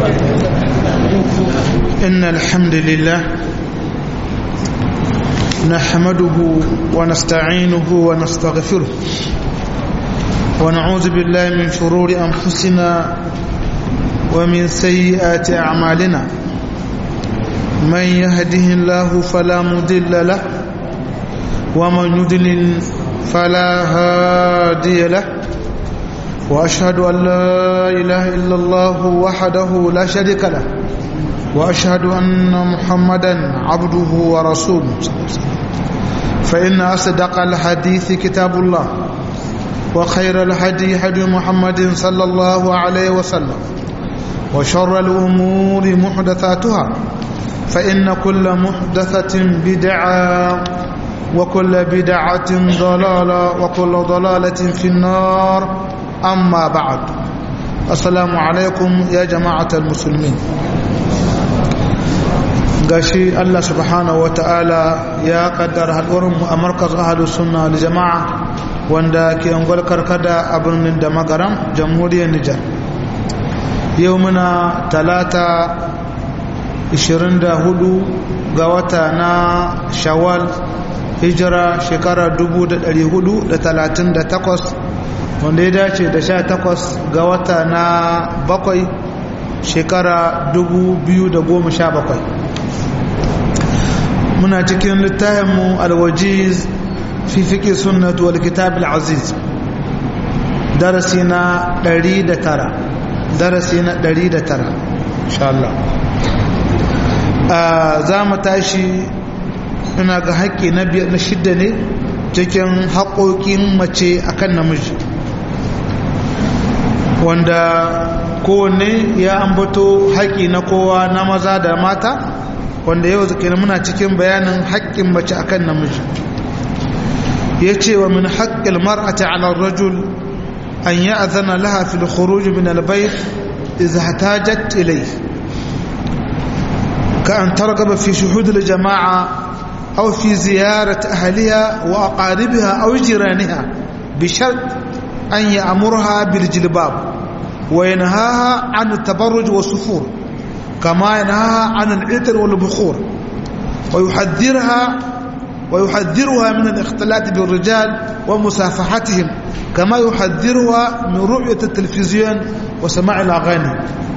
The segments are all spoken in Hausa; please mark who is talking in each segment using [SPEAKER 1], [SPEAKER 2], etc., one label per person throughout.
[SPEAKER 1] إن الحمد لله نحمده ونستعينه ونستغفره ونعوذ بالله من شرور أنفسنا ومن سيئات أعمالنا من يهده الله فلا مضل له ومن يضلل فلا هادي له وأشهد أن لا إله إلا الله وحده لا شريك له وأشهد أن محمدا عبده ورسوله فإن أصدق الحديث كتاب الله وخير الهدي هدي محمد صلى الله عليه وسلم وشر الأمور محدثاتها فإن كل محدثة بدعة وكل بدعة ضلالة وكل ضلالة في النار أما بعد السلام عليكم يا جماعة المسلمين gashi Allah subhanahu ta'ala ya kaddara haɗuwarmu a markaz ahalus sunna da jama'a wanda ke angol karkada a birnin da magaram jamhuriyar Nijar yau muna talata 24 ga wata na shawwal hijira shekara 1438 wanda ya dace da 18 ga wata na bakwai shekara 2017 muna cikin littafinmu alwajiz fi fiƙi sunnatu wal kitab al-aziz darasi na 109 darasi na 109 insha Allah za mu tashi ina ga haƙƙi na biyar na shidda ne cikin haƙoƙin mace akan namiji wanda kowanne ya ambato haƙƙi na kowa na maza da mata wanda yau kenan muna cikin bayanin haƙƙin mace akan namiji ya ce wa min haƙƙil mar'ati ala rajul an yi azana laha fil khuruj min albayt idza ihtajat ilay ka an targaba fi shuhud al jama'a aw fi ziyarat ahliha wa aqaribiha aw jiraniha bi shart an ya'murha bil jilbab wa yanhaha an at-tabarruj wa sufur كما ينهى عن العطر والبخور ويحذرها ويحذرها من الاختلاط بالرجال ومسافحتهم كما يحذرها من رؤية التلفزيون وسماع الأغاني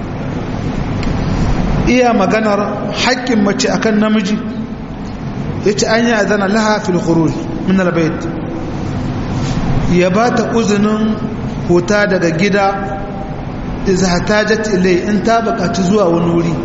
[SPEAKER 1] iya maganar haƙƙin mace akan namiji yace an yi azana laha fil khuruj min albayt ya bata uzunin huta daga gida iza hatajat ilai in ta bukaci zuwa wani wuri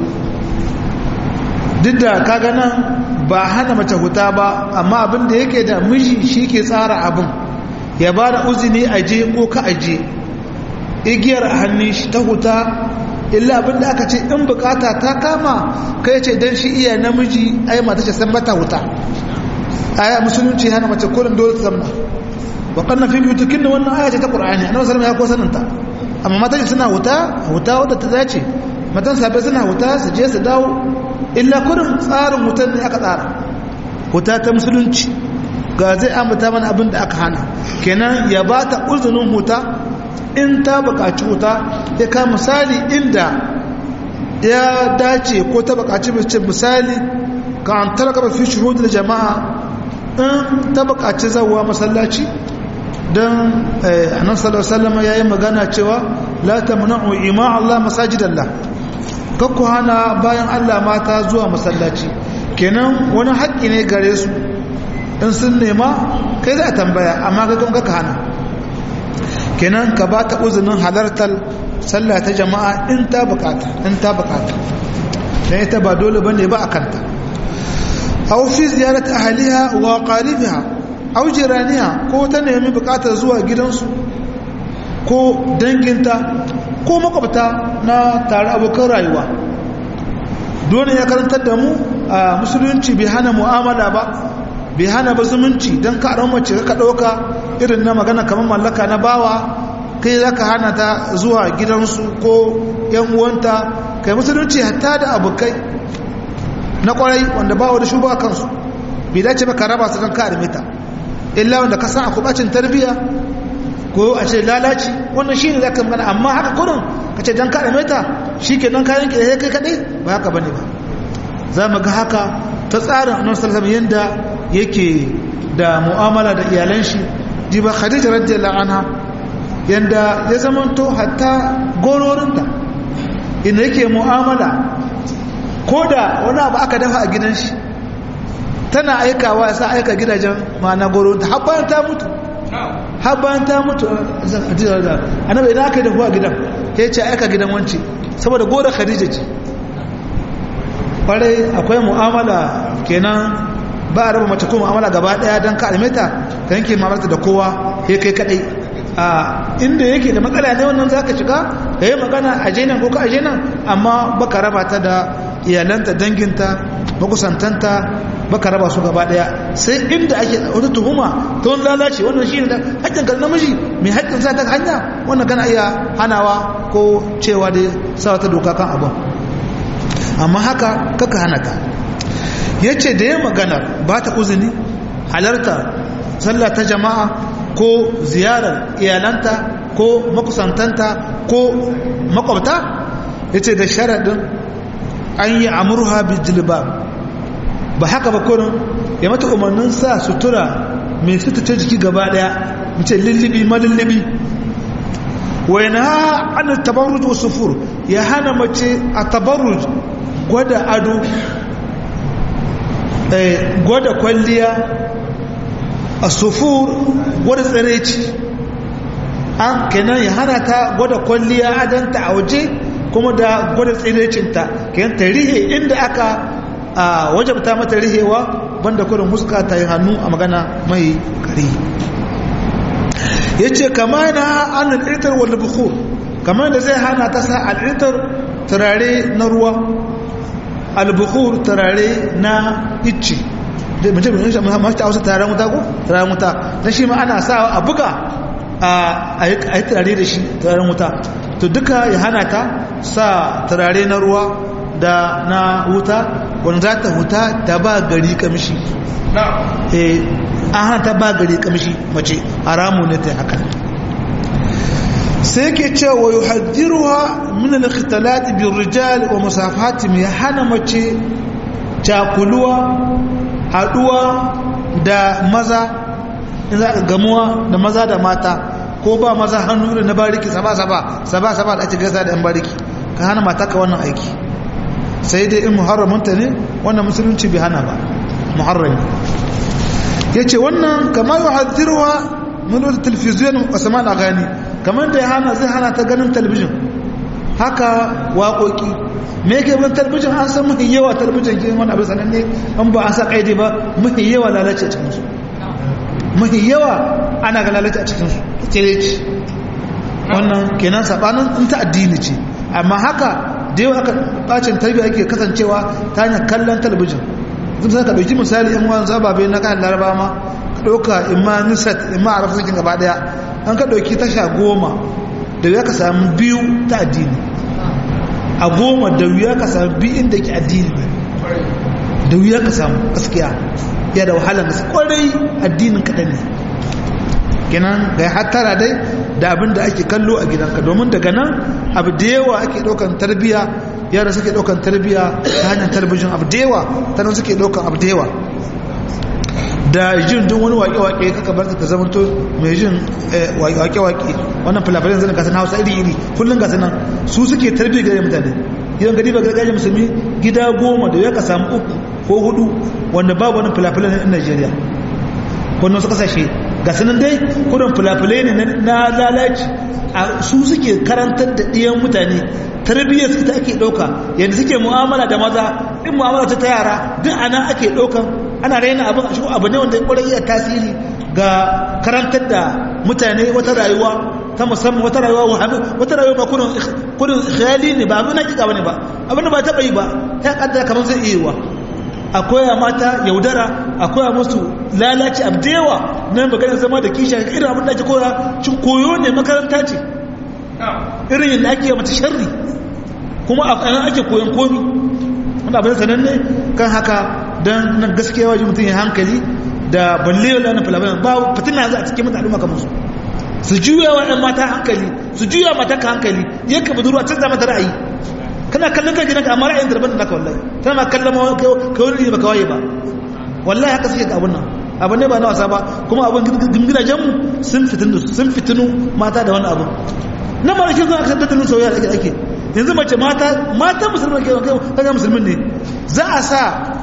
[SPEAKER 1] duk da kaga nan ba hana mace huta ba amma abin da yake da miji shi ke tsara abin ya ba da uzini aje ko ka aje igiyar a hannun shi ta huta illa abin da aka ce in bukata ta kama kai ce don shi iya namiji ai mata ce san bata huta aya musulunci hana mace kullum dole ta zamna wa kanna fi biyutukin da wannan aya ce ta qur'ani annabi sallallahu alaihi wasallam ya ko saninta amma matan suna wuta wuta wadda ta dace matan sabai suna wuta su je su dawo illa kurin tsarin wutan ne aka tsara wuta ta musulunci ga zai ambata mana abin da aka hana kenan ya ba ta uzunin wuta in ta buƙaci wuta ya ka misali inda ya dace ko ta buƙaci mace misali ka an talaka fi shuhudul jama'a in ta buƙaci zawa masallaci don annan sallallahu ya yi magana cewa la tamna'u ima Allah masajidallah kakku hana bayan Allah mata zuwa masallaci kenan wani haƙƙi ne gare su in sun nema kai za a tambaya amma ga don kaka hana kenan ka ba ta uzinin halartar sallah ta jama'a in ta bukata in ta bukata dan ita ba dole bane ba akanta aw fi ziyarat ahliha wa qaribiha aw jiraniha ko ta nemi bukatar zuwa gidansu ko danginta ko makwabta na tare abokan rayuwa dole ya karantar da mu a musulunci bai hana mu'amala ba bai hana ba zumunci don ka mace ka ɗauka irin na magana kamar mallaka na bawa kai za ka hana ta zuwa gidansu ko yan uwanta kai musulunci hatta da abokai na kwarai wanda bawa da shugaba kansu bai dace ba ka raba su don ka armita illa wanda ka san akwai bacin tarbiyya ko a ce lalaci wannan shi ne za ka magana amma haka kurin ka ce don ka arme ta shi ke don kayan ki kai kaɗai ba haka ba ne ba za mu ga haka ta tsarin annabi sallallahu alaihi yanda yake da mu'amala da iyalan shi ji ba khadija radiyallahu anha yanda ya zamanto hatta gororinta inda yake mu'amala ko da wani abu aka dafa a gidan shi tana aikawa ya sa aika gidajen ma'ana gororinta har bayan ta mutu har bayan ta mutu annabi idan aka yi dafuwa gidan ya ce aika gidan wance saboda gora khadija ce kwarai akwai mu'amala kenan ba a raba mace ko mu'amala gaba daya don ka almeta ka yanke mamarta da kowa ya kai kadai a inda yake da matsala ne wannan za ka shiga da yi magana a jenan ko ka a jenan amma baka raba ta da iyalanta danginta makusantanta baka raba su gaba daya sai inda ake wata tuhuma ta wani lalace wannan shi ne da haƙƙin kan namiji mai haƙƙin sa ta hanya wannan kana iya hanawa ko cewa da sa wata doka kan abin amma haka kaka hana ka ya ce da ya magana ba ta uzini halarta sallah ta jama'a ko ziyarar iyalanta ko makusantanta ko makwabta ya ce da sharaɗin an yi amurha bijilba ba haka ba kurin ya mata umarnin sa sutura mai sutura jiki gaba daya mace lullubi malullubi wai na an tabarruj wa sufur ya hana mace a tabarruj gwada ado gwada kwalliya a sufur gwada tsiraici an kenan ya hana ta gwada kwalliya adanta a waje kuma da gwada tsiraicinta kenan ta rihe inda aka wajabta mata rihewa banda kurin huska ta yi hannu a magana mai kari ya ce kama na an al'itar wanda bukur kama da zai hana ta sa al'itar turare na ruwa albukur turare na icci mace mai shi masu ta wasu turaren wuta ko turaren wuta na shi ma ana sa a buga a yi turare da shi turaren wuta to duka ya hana ta sa turare na ruwa da na wuta wanda za ta huta ta ba gari kamshi an hana ta ba gari kamshi mace haramu ne ta haka sai ke cewa yi haddiruwa min al-khitalat bin rijal wa musafati mai hana mace cakuluwa haduwa da maza in za ka gamuwa da maza da mata ko ba maza hannu da na bariki saba-saba saba-saba da ake gaisa da yan bariki ka hana mata ka wannan aiki sai dai in muharramunta ne wannan musulunci bai hana ba muharrami ya ce wannan kamar yi haddirwa nuna talfiziyon musamman a gani kamar da ya hana zai hana ta ganin talbijin haka waƙoƙi me yake bin talbijin an san mafi yawa talbijin ke wani abin sananne an ba an sa ƙaidi ba mafi yawa lalace a cikinsu mafi yawa ana ga lalace a cikinsu ce wannan kenan saɓanin in ta addini ce amma haka da yawa aka bacin tarbiyya ake kasancewa ta hanyar kallon talabijin zai sai ka ɗauki misali yan wani zababe na kayan laraba ma ka ɗauka imma nisat imma a rafasakin gaba ɗaya an ka ɗauki tasha goma da wuya ka samu biyu ta addini a goma da wuya ka samu biyu inda ke addini ne da wuya ka samu gaskiya ya da wahalar gaske kwarai addinin kaɗan ne kenan ga ya hattara dai da abin da ake kallo a gidanka domin daga nan abu da yawa ake ɗaukan tarbiya yara suke ɗaukan tarbiya ta hanyar talabijin abu da yawa ta nan suke ɗaukan abu da yawa da jin duk wani waƙe-waƙe kaka bar ta zama to mai jin waƙe-waƙe wannan filafilin zan gasa na hausa iri-iri kullum gasa nan su suke tarbiya gare mutane gidan gari ba gargajiyar musulmi gida goma da ya ka samu uku ko hudu wanda babu wani filafilin na najeriya wannan su kasashe ga sanan dai kudin fulafulai ne na lalaci a su suke karantar da ɗiyan mutane tarbiyyar su ta ake ɗauka yadda suke mu'amala da maza in mu'amala ta yara duk ana ake ɗaukan ana raina abin a shigo abu ne wanda ya ƙwarar iya tasiri ga karantar da mutane wata rayuwa ta musamman wata rayuwa wahabi wata rayuwa ba kudin khayali ne ba abin na kika bane ba abin da ba taɓa yi ba ya kaddara kamar zai iya yiwa akwai a mata yaudara akwai a musu lalace abdewa na maganar zama da kisha irin abin da ake koya cin koyo ne makaranta ce irin yadda ake mata sharri kuma a kanan ake koyon komi wanda abin sanan ne kan haka don nan gaskiya wajen mutum ya hankali da balle yau lanar filabayan ba fitina za a cikin mutane al'umma kamar su su juya wa ɗan mata hankali su juya mata ka hankali yanka budurwa canza mata ra'ayi kana kallon kan gidanka amma ra'ayin darban da naka wallahi tana ma kallon ma kai wani ne baka waye ba wallahi haka suke ga abun nan abu ne ba na wasa ba kuma abin gidajen mu sun fitinu sun fitinu mata da wani abu na ma shi zuwa kan tattalin soyayya da ake yanzu mace mata mata musulman ke kai kaga musulmin ne za a sa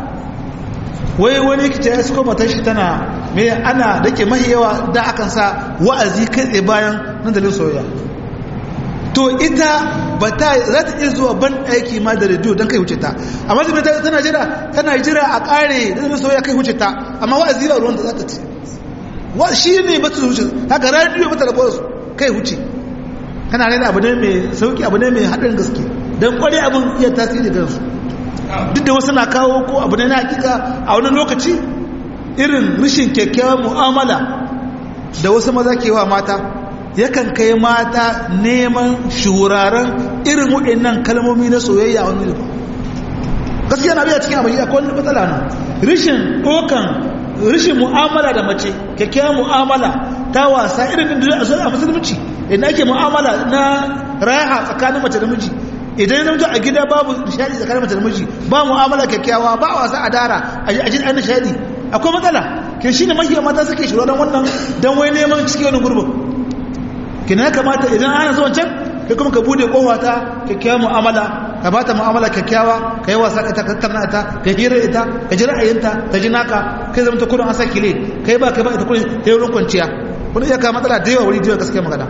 [SPEAKER 1] wai wani kice ya suko matar shi tana me ana dake mahi yawa da akan sa wa'azi kai tsaye bayan nan dalilin soyayya to ita ba ta za ta iya zuwa ban aiki ma da rediyo don kai wuce ta amma zai ta tana jira tana jira a kare da zai soya kai wuce ta amma wa'azi ba ruwan da za ta ci wa shi ne ba ta wuce haka rediyo ba ta rabuwa su kai wuce kana rena abu ne mai sauki abu ne mai haɗin gaske don kware abin iya tasiri ga su duk da wasu na kawo ko abu ne na hakika a wani lokaci irin rashin kyakkyawan mu'amala da wasu maza ke wa mata yakan kai mata neman shuraren irin waɗannan kalmomi na soyayya a wani gaskiya na biya cikin abin akwai wani matsala na rishin ɗokan rishin mu'amala da mace kyakkyawan mu'amala ta wasa irin da a musulunci idan ake mu'amala na raha tsakanin mace da miji idan yana a gida babu nishadi tsakanin mace da miji ba mu'amala kyakkyawa ba wasa a dara a jin an nishadi akwai matsala ke shi ne mahiyar mata suke shiro don wannan don wai neman cikin wani gurbin kina ya kamata idan ana zuwan can kai kuma ka bude kowa ta kyakkyawa mu'amala ka bata mu'amala kyakkyawa ka yi wasa ita ka karna ita ka hira ita ka ji ra'ayinta ta ji naka kai zama ta kudin an sa kile kai ba kai ba ita kudin ta yi kwanciya wani iya kawo matsala da yawa wuri da yawa gaskiya magana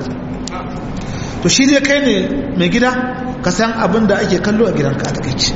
[SPEAKER 1] to shi dai kai ne mai gida ka san abin da ake kallo a gidanka a takaici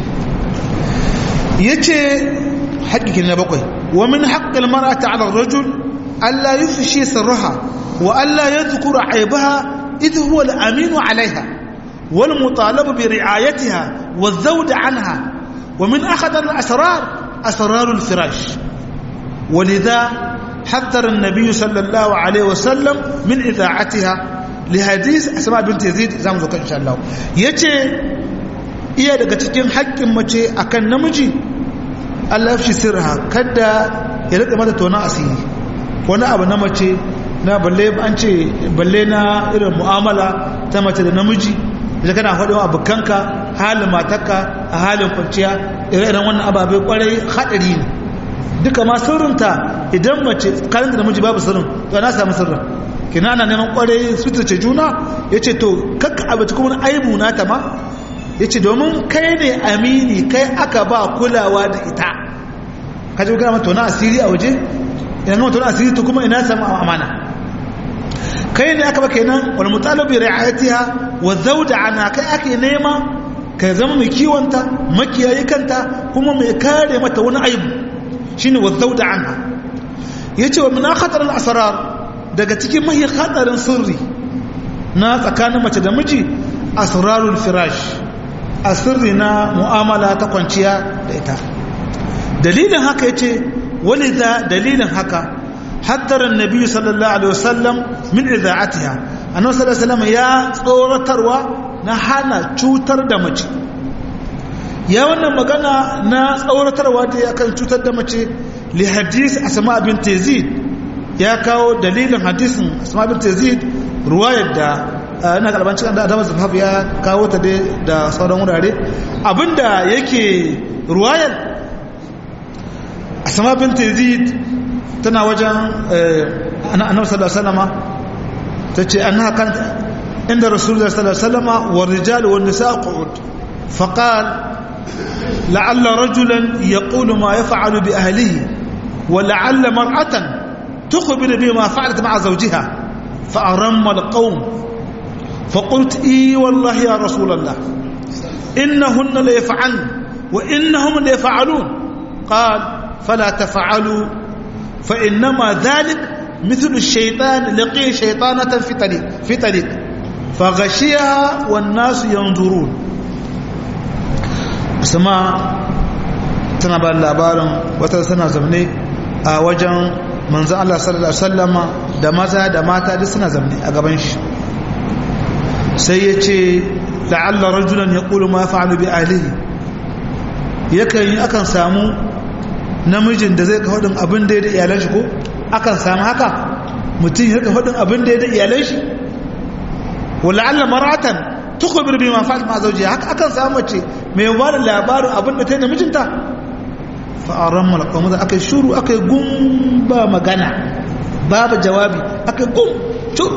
[SPEAKER 1] ya ce haƙƙiƙin na bakwai wa min haƙƙin mara'ata ala rajul Allah yi fushi sirraha wa Allah ya zukura aibaha ita huwa al'aminu alaiha wal mutalabu bi ri'ayatiha wa zawda anha wa min akhadar al-asrar asrarul firash ولذا حذر النبي صلى الله عليه وسلم من إذاعتها لحديث أسماء بنت يزيد زام زوكا إن شاء الله يتي iya daga cikin haƙƙin mace akan namiji Allah ya sirha kada ya rika mata tona asiri wani abu na mace na balle an ce balle na irin mu'amala ta mace da namiji da kana faɗin abokanka halin matarka a halin kwanciya irin wannan ababe kwarai haɗari ne duka ma sirrinta idan mace kanin da namiji babu sirrin to na samu sirrin kina ana neman kwarai suturce juna ya ce to kakka abaci kuma aibu na ta ma ya ce domin kai ne amini kai aka ba kulawa da ita ka ji gama tona asiri a waje ina gama tona asiri to kuma ina samu amana kai ne aka ba kenan wal mutalabi ri'ayatiha wa zawda ana kai ake nema ka zama mai kiwonta makiyayi kanta kuma mai kare mata wani aibu shine wazzauda anha yace wa min khatar al-asrar daga cikin mahi khatarin sirri na tsakanin mace da miji asrarul firash asirri na mu'amala ta kwanciya da ita dalilin haka yace walida dalilin haka haddara annabi sallallahu alaihi wasallam min idaatiha annabi sallallahu alaihi wasallam ya tsoratarwa na hana cutar da mace ya wannan magana na tsauratarwa da ya kan cutar da mace li hadis asma bin tazid ya kawo dalilin hadisin asma bin tazid ruwayar da ina karban cikin da Adamu Zafaf ya kawo ta da sauran wurare abinda yake ruwayar asma bin tazid tana wajen annabi sallallahu alaihi wasallam tace annaha kan inda rasulullahi sallallahu alaihi wasallam wa rijal wa nisa qu'ud فقال لعل رجلا يقول ما يفعل بأهله ولعل مرأة تخبر بما فعلت مع زوجها فأرم القوم فقلت إي والله يا رسول الله إنهن ليفعلن وإنهم ليفعلون قال فلا تفعلوا فإنما ذلك مثل الشيطان لقي شيطانة في طريق في طريق فغشيها والناس ينظرون sama tana ba labarin wata suna zamne a wajen manzan Allah sallallahu Alaihi wasallama da maza da mata duk suna zamne a gaban shi sai ya ce la'alla rajulan ya ƙulu ma fa'alu bi alihi yakan yi akan samu namijin da zai ka hudun abin da ya da iyalan shi ko akan samu haka mutum ya rika faɗin abin da ya da iyalan shi wala Allah maratan tukhbir bima fa'al ma zawjiha haka akan samu mace mai ba da labarin abin da ta yi da mijinta fa aramma alqawm da akai shuru akai gum ba magana babu jawabi akai gum shuru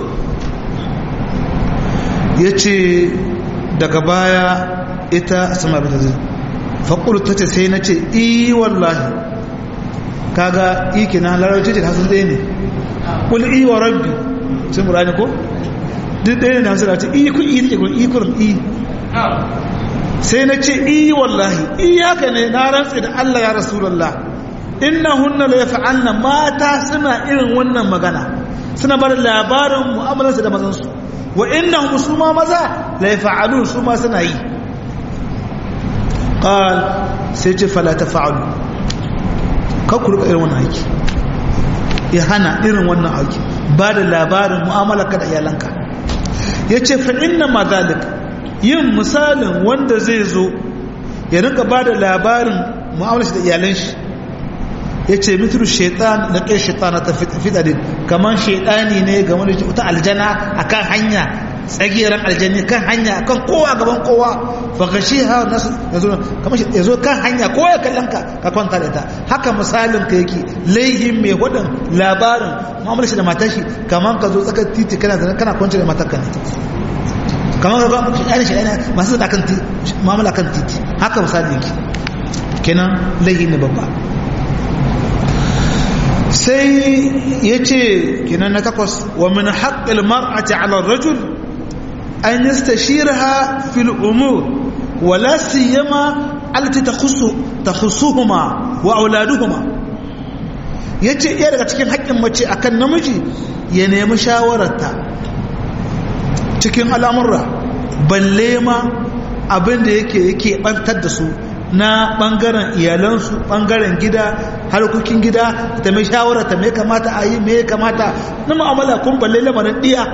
[SPEAKER 1] yace daga baya ita sama bata zai fa qultu tace sai nace i wallahi kaga i kina larabci ce hasan dai ne kul i wa rabbi sai murani ko duk ɗaya ne hamsin da ce i kun i take kun i kurin i sai na ce i wallahi i haka ne na rantse da Allah ya rasulullah inna hunna la yaf'alna mata suna irin wannan magana suna bar labarin mu'amalarsu da mazan su wa innahum suma maza la yaf'alun suma suna yi qal sai ce fala taf'alu ka ku rika irin wannan aiki ya hana irin wannan aiki ba da labarin mu'amalarka da iyalanka ya ce fa'inna ma zalik yin misalin wanda zai zo ya rinka ba da labarin mu'amalar shi da iyalan shi ya ce mitru shaitan na kai shaitana ta fitadin kamar shaitani ne ga wani ta aljana a kan hanya tsagiyar aljani kan hanya kan kowa gaban kowa fagashi ha nasu ya zo kan hanya kowa ya kallon ka ka kwanta da ita haka misalin ka yake laihin mai hudun labarin mu'amalar shi da matar shi kamar ka zo tsakar titi kana zana kana kwanci da matar ka ne kamar ka ga shi shi masu da kan mu'amala kan titi haka misalin yake kenan laihi ne babba sai ya ce kenan na takwas wa min haƙƙil mar'ati ala rajul an yastashiraha fil umur wala siyama allati takhussu takhussuhuma wa auladuhuma yace iya daga cikin haƙƙin mace akan namiji ya nemi shawararta cikin al'amurra balle ma abin da yake yake bantar da su na bangaren iyalansu bangaren gida harkokin gida ta mai shawara ta mai kamata a yi mai kamata na mu'amala kun balle lamarin diya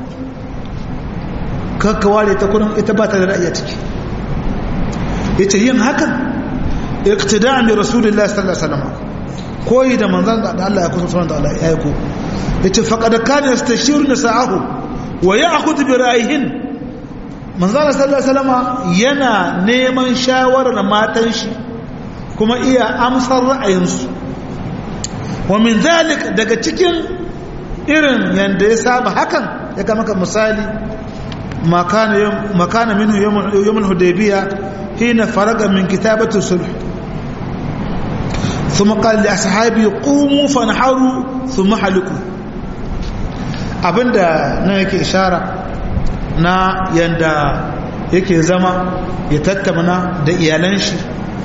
[SPEAKER 1] kakka ware ta kurin ita ba ta da ra'ayi ciki yace yin hakan iqtida'an bi rasulillahi sallallahu alaihi wasallam koyi da manzon da Allah ya kusa sunan da Allah ya yi ko yace faqad kana yastashiru nisa'ahu wa ya'khudhu bi ra'yihin manzana sallallahu alaihi wasallam yana neman shawarar matan shi kuma iya amsar ra'ayinsu wa min zalik daga cikin irin yanda ya saba hakan ya kama maka misali makana makana minhu yawm al-hudaybiyah hina faraga min kitabati sulh ثم قال لأصحابي قوموا فانحروا ثم حلقوا abinda na yake ishara na yanda yake zama ya tattauna da iyalan shi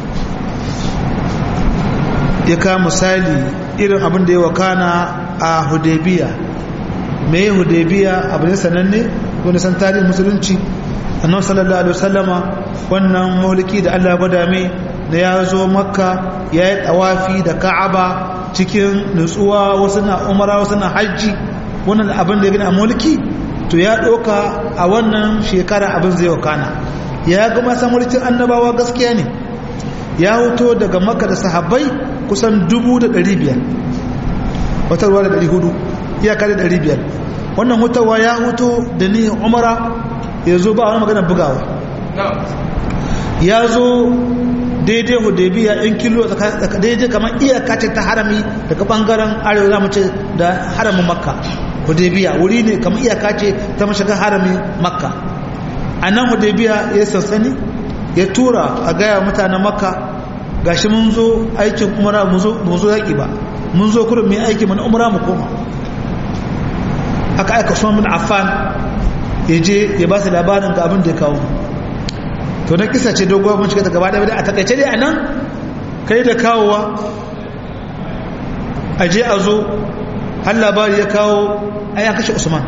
[SPEAKER 1] ya ka misali irin abin da ya wakana a hudebiya mai hudebiya abu ne sananne wani san tarihin musulunci annan sallallahu alaihi wasallama wannan mulki da allah gwada mai da ya zo makka ya yi tawafi da ka'aba cikin nutsuwa wasu na umara wasu na hajji wannan abin da ya gina a mulki to ya ɗauka a wannan shekara abin zai wakana ya gama san mulkin annabawa gaskiya ne ya hoto daga maka da sahabbai kusan dubu da ɗari biyar wata ruwa da ɗari hudu iyaka da ɗari biyar wannan hutawa ya hoto da ni umara ya zo ba wani magana bugawa ya zo daidai hudebiya in kilo daidai kamar iyaka ce ta harami daga bangaren arewa za mu ce da haramin makka hudebiya wuri ne kamar iyaka ce ta mashigar haramin makka a nan hudebiya ya sansani ya tura a gaya mutanen makka gashi mun zo aikin umara mu zo yaƙi ba mun zo kurin mai aiki mana umara mu koma aka aika usman bin affan ya je ya ba su labarin ga abin da ya kawo to na kisa ce doguwa mun shiga ta gaba ɗaya a takaice dai a nan kai da kawowa a je a zo har labari ya kawo ai an kashe usman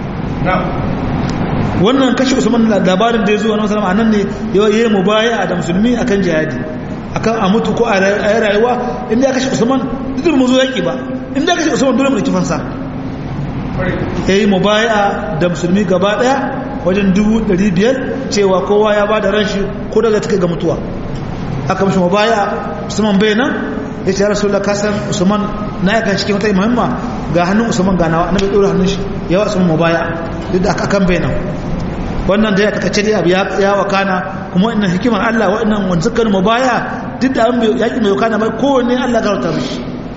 [SPEAKER 1] wannan kashe usman labarin da ya zo wani musulman a nan ne ya yi mu baya da musulmi akan jihadi akan a mutu ko a yi rayuwa inda ya kashe usman duk mu zo yaƙi ba inda ya kashe usman dole mu da kifansa ya yi mu baya da musulmi gaba ɗaya wajen dubu ɗari biyar cewa kowa ya ba da ran shi ko daga take ga mutuwa aka mashi mu baya usman bai nan ya ce ya rasu da kasan usman na yakan cikin wata muhimma ga hannun usman ganawa annabi ya dora hannun shi ya wa usman mubaya duk da aka kan bayanan wannan da ya kakace dai abu ya wakana kuma wannan hikimar Allah wannan wanda suka mu baya duk da yaki mai wakana bai kowanne Allah garauta mishi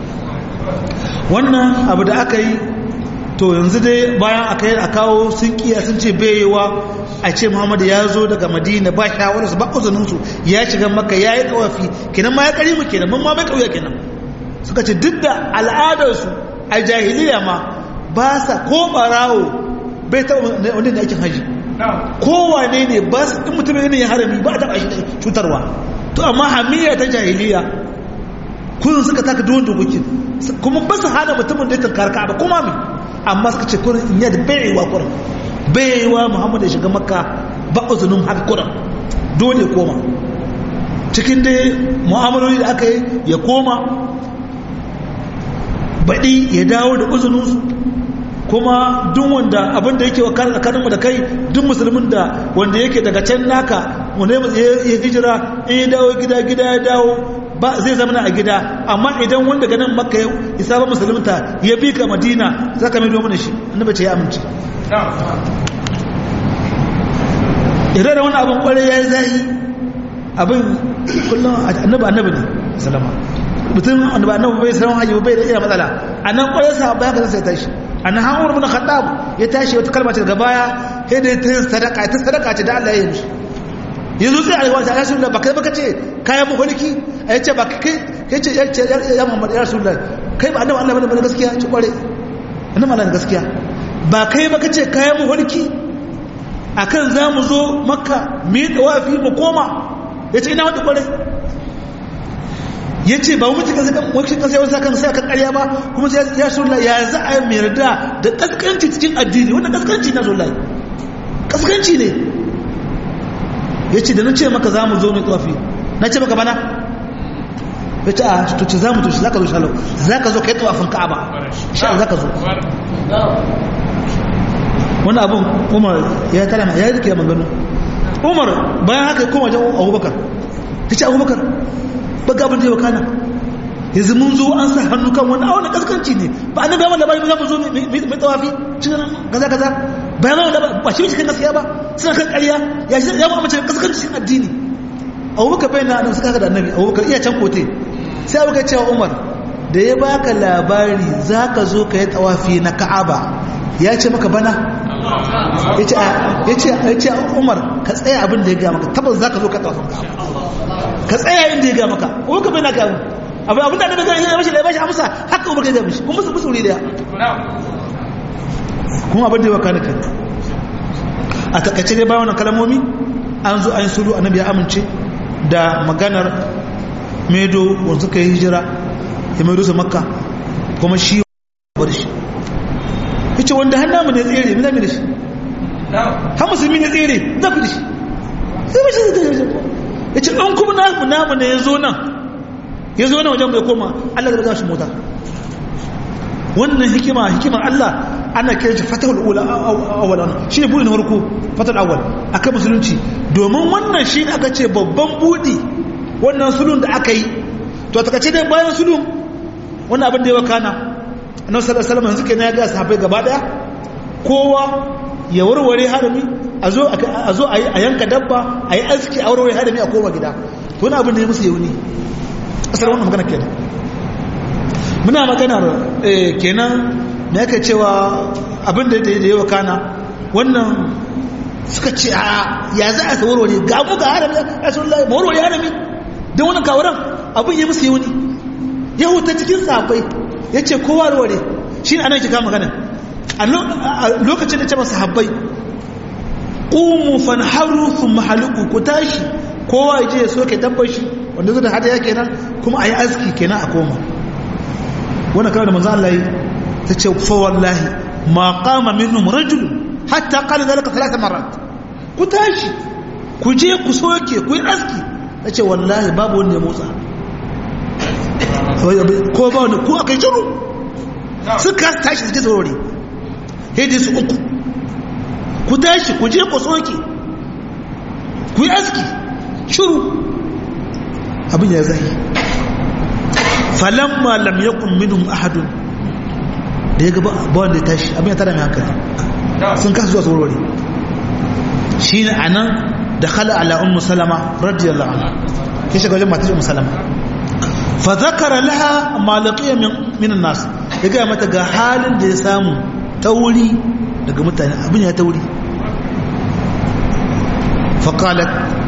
[SPEAKER 1] wannan abu da aka yi to yanzu dai bayan aka yi a kawo sun kiya sun ce bayewa a ce muhammadu ya zo daga madina ba shawararsu ba uzuninsu ya shiga maka ya yi tawafi kenan ma ya kari mu kenan mun ma mai kauya kenan suka ce duk da al'adarsu a jahiliya ma ba sa ko barawo bai taɓa wanda da aikin haji kowane ne ba su in mutum ne ya harami ba a taɓa shi da cutarwa to amma hamiya ta jahiliya kun suka taka duwan dokokin kuma ba su hana mutumin da ya tankar ka ba kuma mai amma suka ce kurin in yadda baiwa kurin baiwa muhammadu ya shiga makka ba uzunin haka kurin dole koma cikin dai mu'amaloli da aka yi ya koma baɗi ya dawo da uzuninsu kuma duk wanda abin da yake wa tsakaninmu da kai duk musulmin da wanda yake daga can naka wanda ya hijira in ya dawo gida gida ya dawo ba zai zama a gida amma idan wanda ganin makka ya isa ba musulunta ya bi ka madina za ka mai mana shi annabi ce ya amince idan da wani abin kwarai ya yi zahi abin kullum annabi annabi ne salama mutum annabi annabi bai salama haji bai da iya matsala a nan kwarai sa ba ya kasance ya tashi a nan hanwar bin khattab ya tashi wata kalma ce daga baya sai da ta sadaka ta sadaka ce da Allah ya yi mishi yanzu sai a yi wata ya sunna ba kai baka ce kayan maholiki a yace ba kai kai ce ya ce ya Muhammad ya Rasulullah kai ba annabi Allah bane gaskiya ci kware annabi Allah gaskiya ba kai baka ce kayan maholiki akan za mu zo makka mu yi tawafi mu koma yace ina wata kware yace ba mu mutu kan wakil kan sai wasa kan sai kan ƙarya ba kuma sai ya Rasulullah ya za a yi yarda da kaskanci cikin addini wannan kaskanci na Rasulullah kaskanci ne ya ce da na ce maka za mu zo mai tsafi na ce maka bana ya ce a tuci za mu tuci za ka zo shalau za ka zo ka yi tsafin ka'aba sha'ar za ka zo wani abin umar ya tara ya yi rike maganu umar bayan haka koma wajen abubakar ta ce abubakar ba gabin da yau kana yanzu mun zo an sa hannu kan wani awon kaskanci ne ba a nabi wanda ba za mu zo mai tsawafi cikin kaza kaza bayan wanda ba shi cikin gaskiya ba suna kan ƙarya ya shi ya mace kaskancin addini abubakar bai na nan suka haka da annabi abubakar iya can kote sai abubakar cewa umar da ya baka labari za ka zo ka yi tsawafi na ka'aba ya ce maka bana ya ce umar ka tsaya abin da ya gaya maka tabbas za ka zo ka tsawafin ka'aba ka tsaya inda ya gaya maka abubakar bai na gaya abu abin da annabi ya bashi da ya bashi amsa haka umar ya mishi kuma musu wuri daya kuma abin da ya wakana kan a takaice dai bayan kalmomi an zo an sulu annabi ya amince da maganar medo wanda suka yi hijira ya medo su makka kuma shi bar shi yace wanda har namu ne tsere mu zamu da shi har musulmi ne tsere zafi da shi sai ba shi zai yace an kuma namu namu ne ya zo nan ya zo na wajen bai koma Allah da za shi mota wannan hikima hikimar Allah ana kiran shi fatahul ula awalan shi ne buɗe na farko fatahul awal akan musulunci domin wannan shi aka ce babban buɗi wannan sulun da aka yi to a takace dai bayan sulun wannan abin da ya wakana annabi sallallahu alaihi wasallam yanzu kenan ya ga sahabbai gaba daya kowa ya warware harami a zo a zo a yanka dabba a yi aski a warware harami a koma gida to wani abin da ya musu yauni asar wannan magana kenan muna maganar kenan da yake cewa abin da ya wakana wannan suka ce a ya za a warware ga mu ga harami ya sun lai warware harami don wannan kawaran abin ya musu yauni ya huta cikin safai ya ce kowa warware shi ne anan kika magana a lokacin da ce masa habbai ƙumu fanharu sun mahaluku ku tashi kowa ya je ya soke dabbar shi wanda zai da hada ya kenan kuma a yi aski kenan a koma wannan kawai da manzo Allah yi ta ce fa wallahi ma qama minhum rajul hatta qala zalika thalath marrat ku tashi ku je ku soke ku yi aski ta ce wallahi babu wanda ya motsa ko ba wanda ko akai shiru suka tashi suke tsorori hedi su uku ku tashi ku je ku soke ku yi aski shiru abin ya zai falamma lam yakun minhum ahadun da da ya gaba ba wanda ya tashi abin ya tada mai hankali sun kasa zuwa tsorori shi ne a nan da khala ala ummu salama radiyallahu anha ke shiga wajen matar ummu salama fa zakara laha ma laqiya min an-nas ya ga mata ga halin da ya samu tauri daga mutane abin ya tauri fa qalat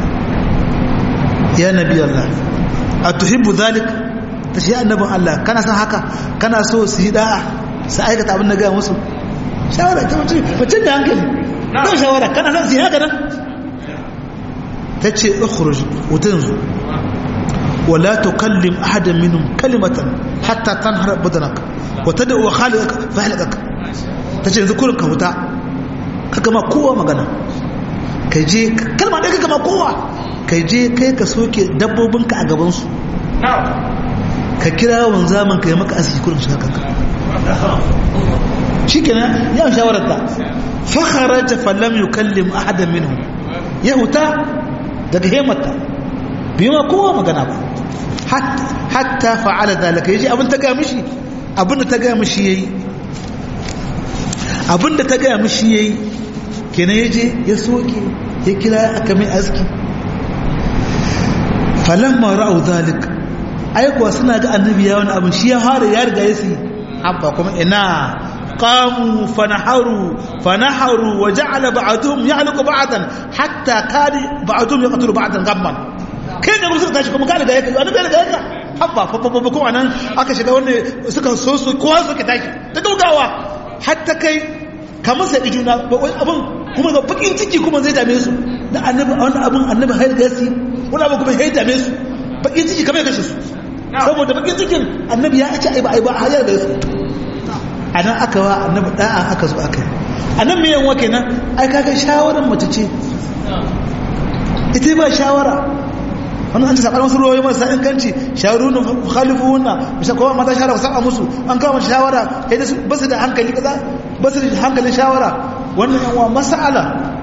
[SPEAKER 1] ya nabi allah atuhibbu dhalik tashi ya annabin allah kana san haka kana so su yi da'a su aikata abin da ga musu shawara ta mutum mutum da hankali don shawara kana san su yi haka nan ta ce ukhruj wutan zu wala tukallim ahadan minhum kalimatan hatta tanhar badanaka wa tad'u khaliqaka fa halakaka tace yanzu kurin ka huta kaka ma kowa magana kai je kalma ɗaya kaka ma kowa kai je kai ka soke dabbobinka a gaban su ka kira wanzaman ka yi maka asiri kurin shi haka shikenan ya shawararta fa kharaja falam yukallim ahadan minhum ya huta daga hemata biyu ma kowa magana ba hatta fa'ala zalika yaji abin ta ga mishi abin da ta ga mishi yayi abin da ta ga mishi yayi kenan yaje ya soke ya kira aka mai aski falamma ra'u zalik ai kuwa suna ga annabi ya wani abin shi ya fara ya riga ya si habba kuma ina قاموا فنحروا فنحروا وجعل بعضهم يعلق بعضا حتى كان بعضهم يقتل بعضا غما kai da suka tashi kuma ka riga yake annabi riga yake habba fa fa fa kuma nan aka shiga wanda suka so su kowa suka tashi ta gaugawa hatta kai kamar sai juna abin kuma ga bakin ciki kuma zai dame su da annabi wannan abin annabi har da yasi wani abu kuma ya dame su bakin ciki kamar ya kashe su saboda bakin cikin annabi ya ce ai ba ai ba har da su a nan aka wa annabi da'a aka zo aka yi a nan mai yanwa kenan ai kaga shawarar mace ce ita ba shawara wani an ce sakar wasu ruwayoyi marasa inganci shawaru na khalifu wunna bisa kowa mata shawara ku saba musu an kawo shawara ya da ba su da hankali kaza ba su da hankalin shawara wannan yanwa masala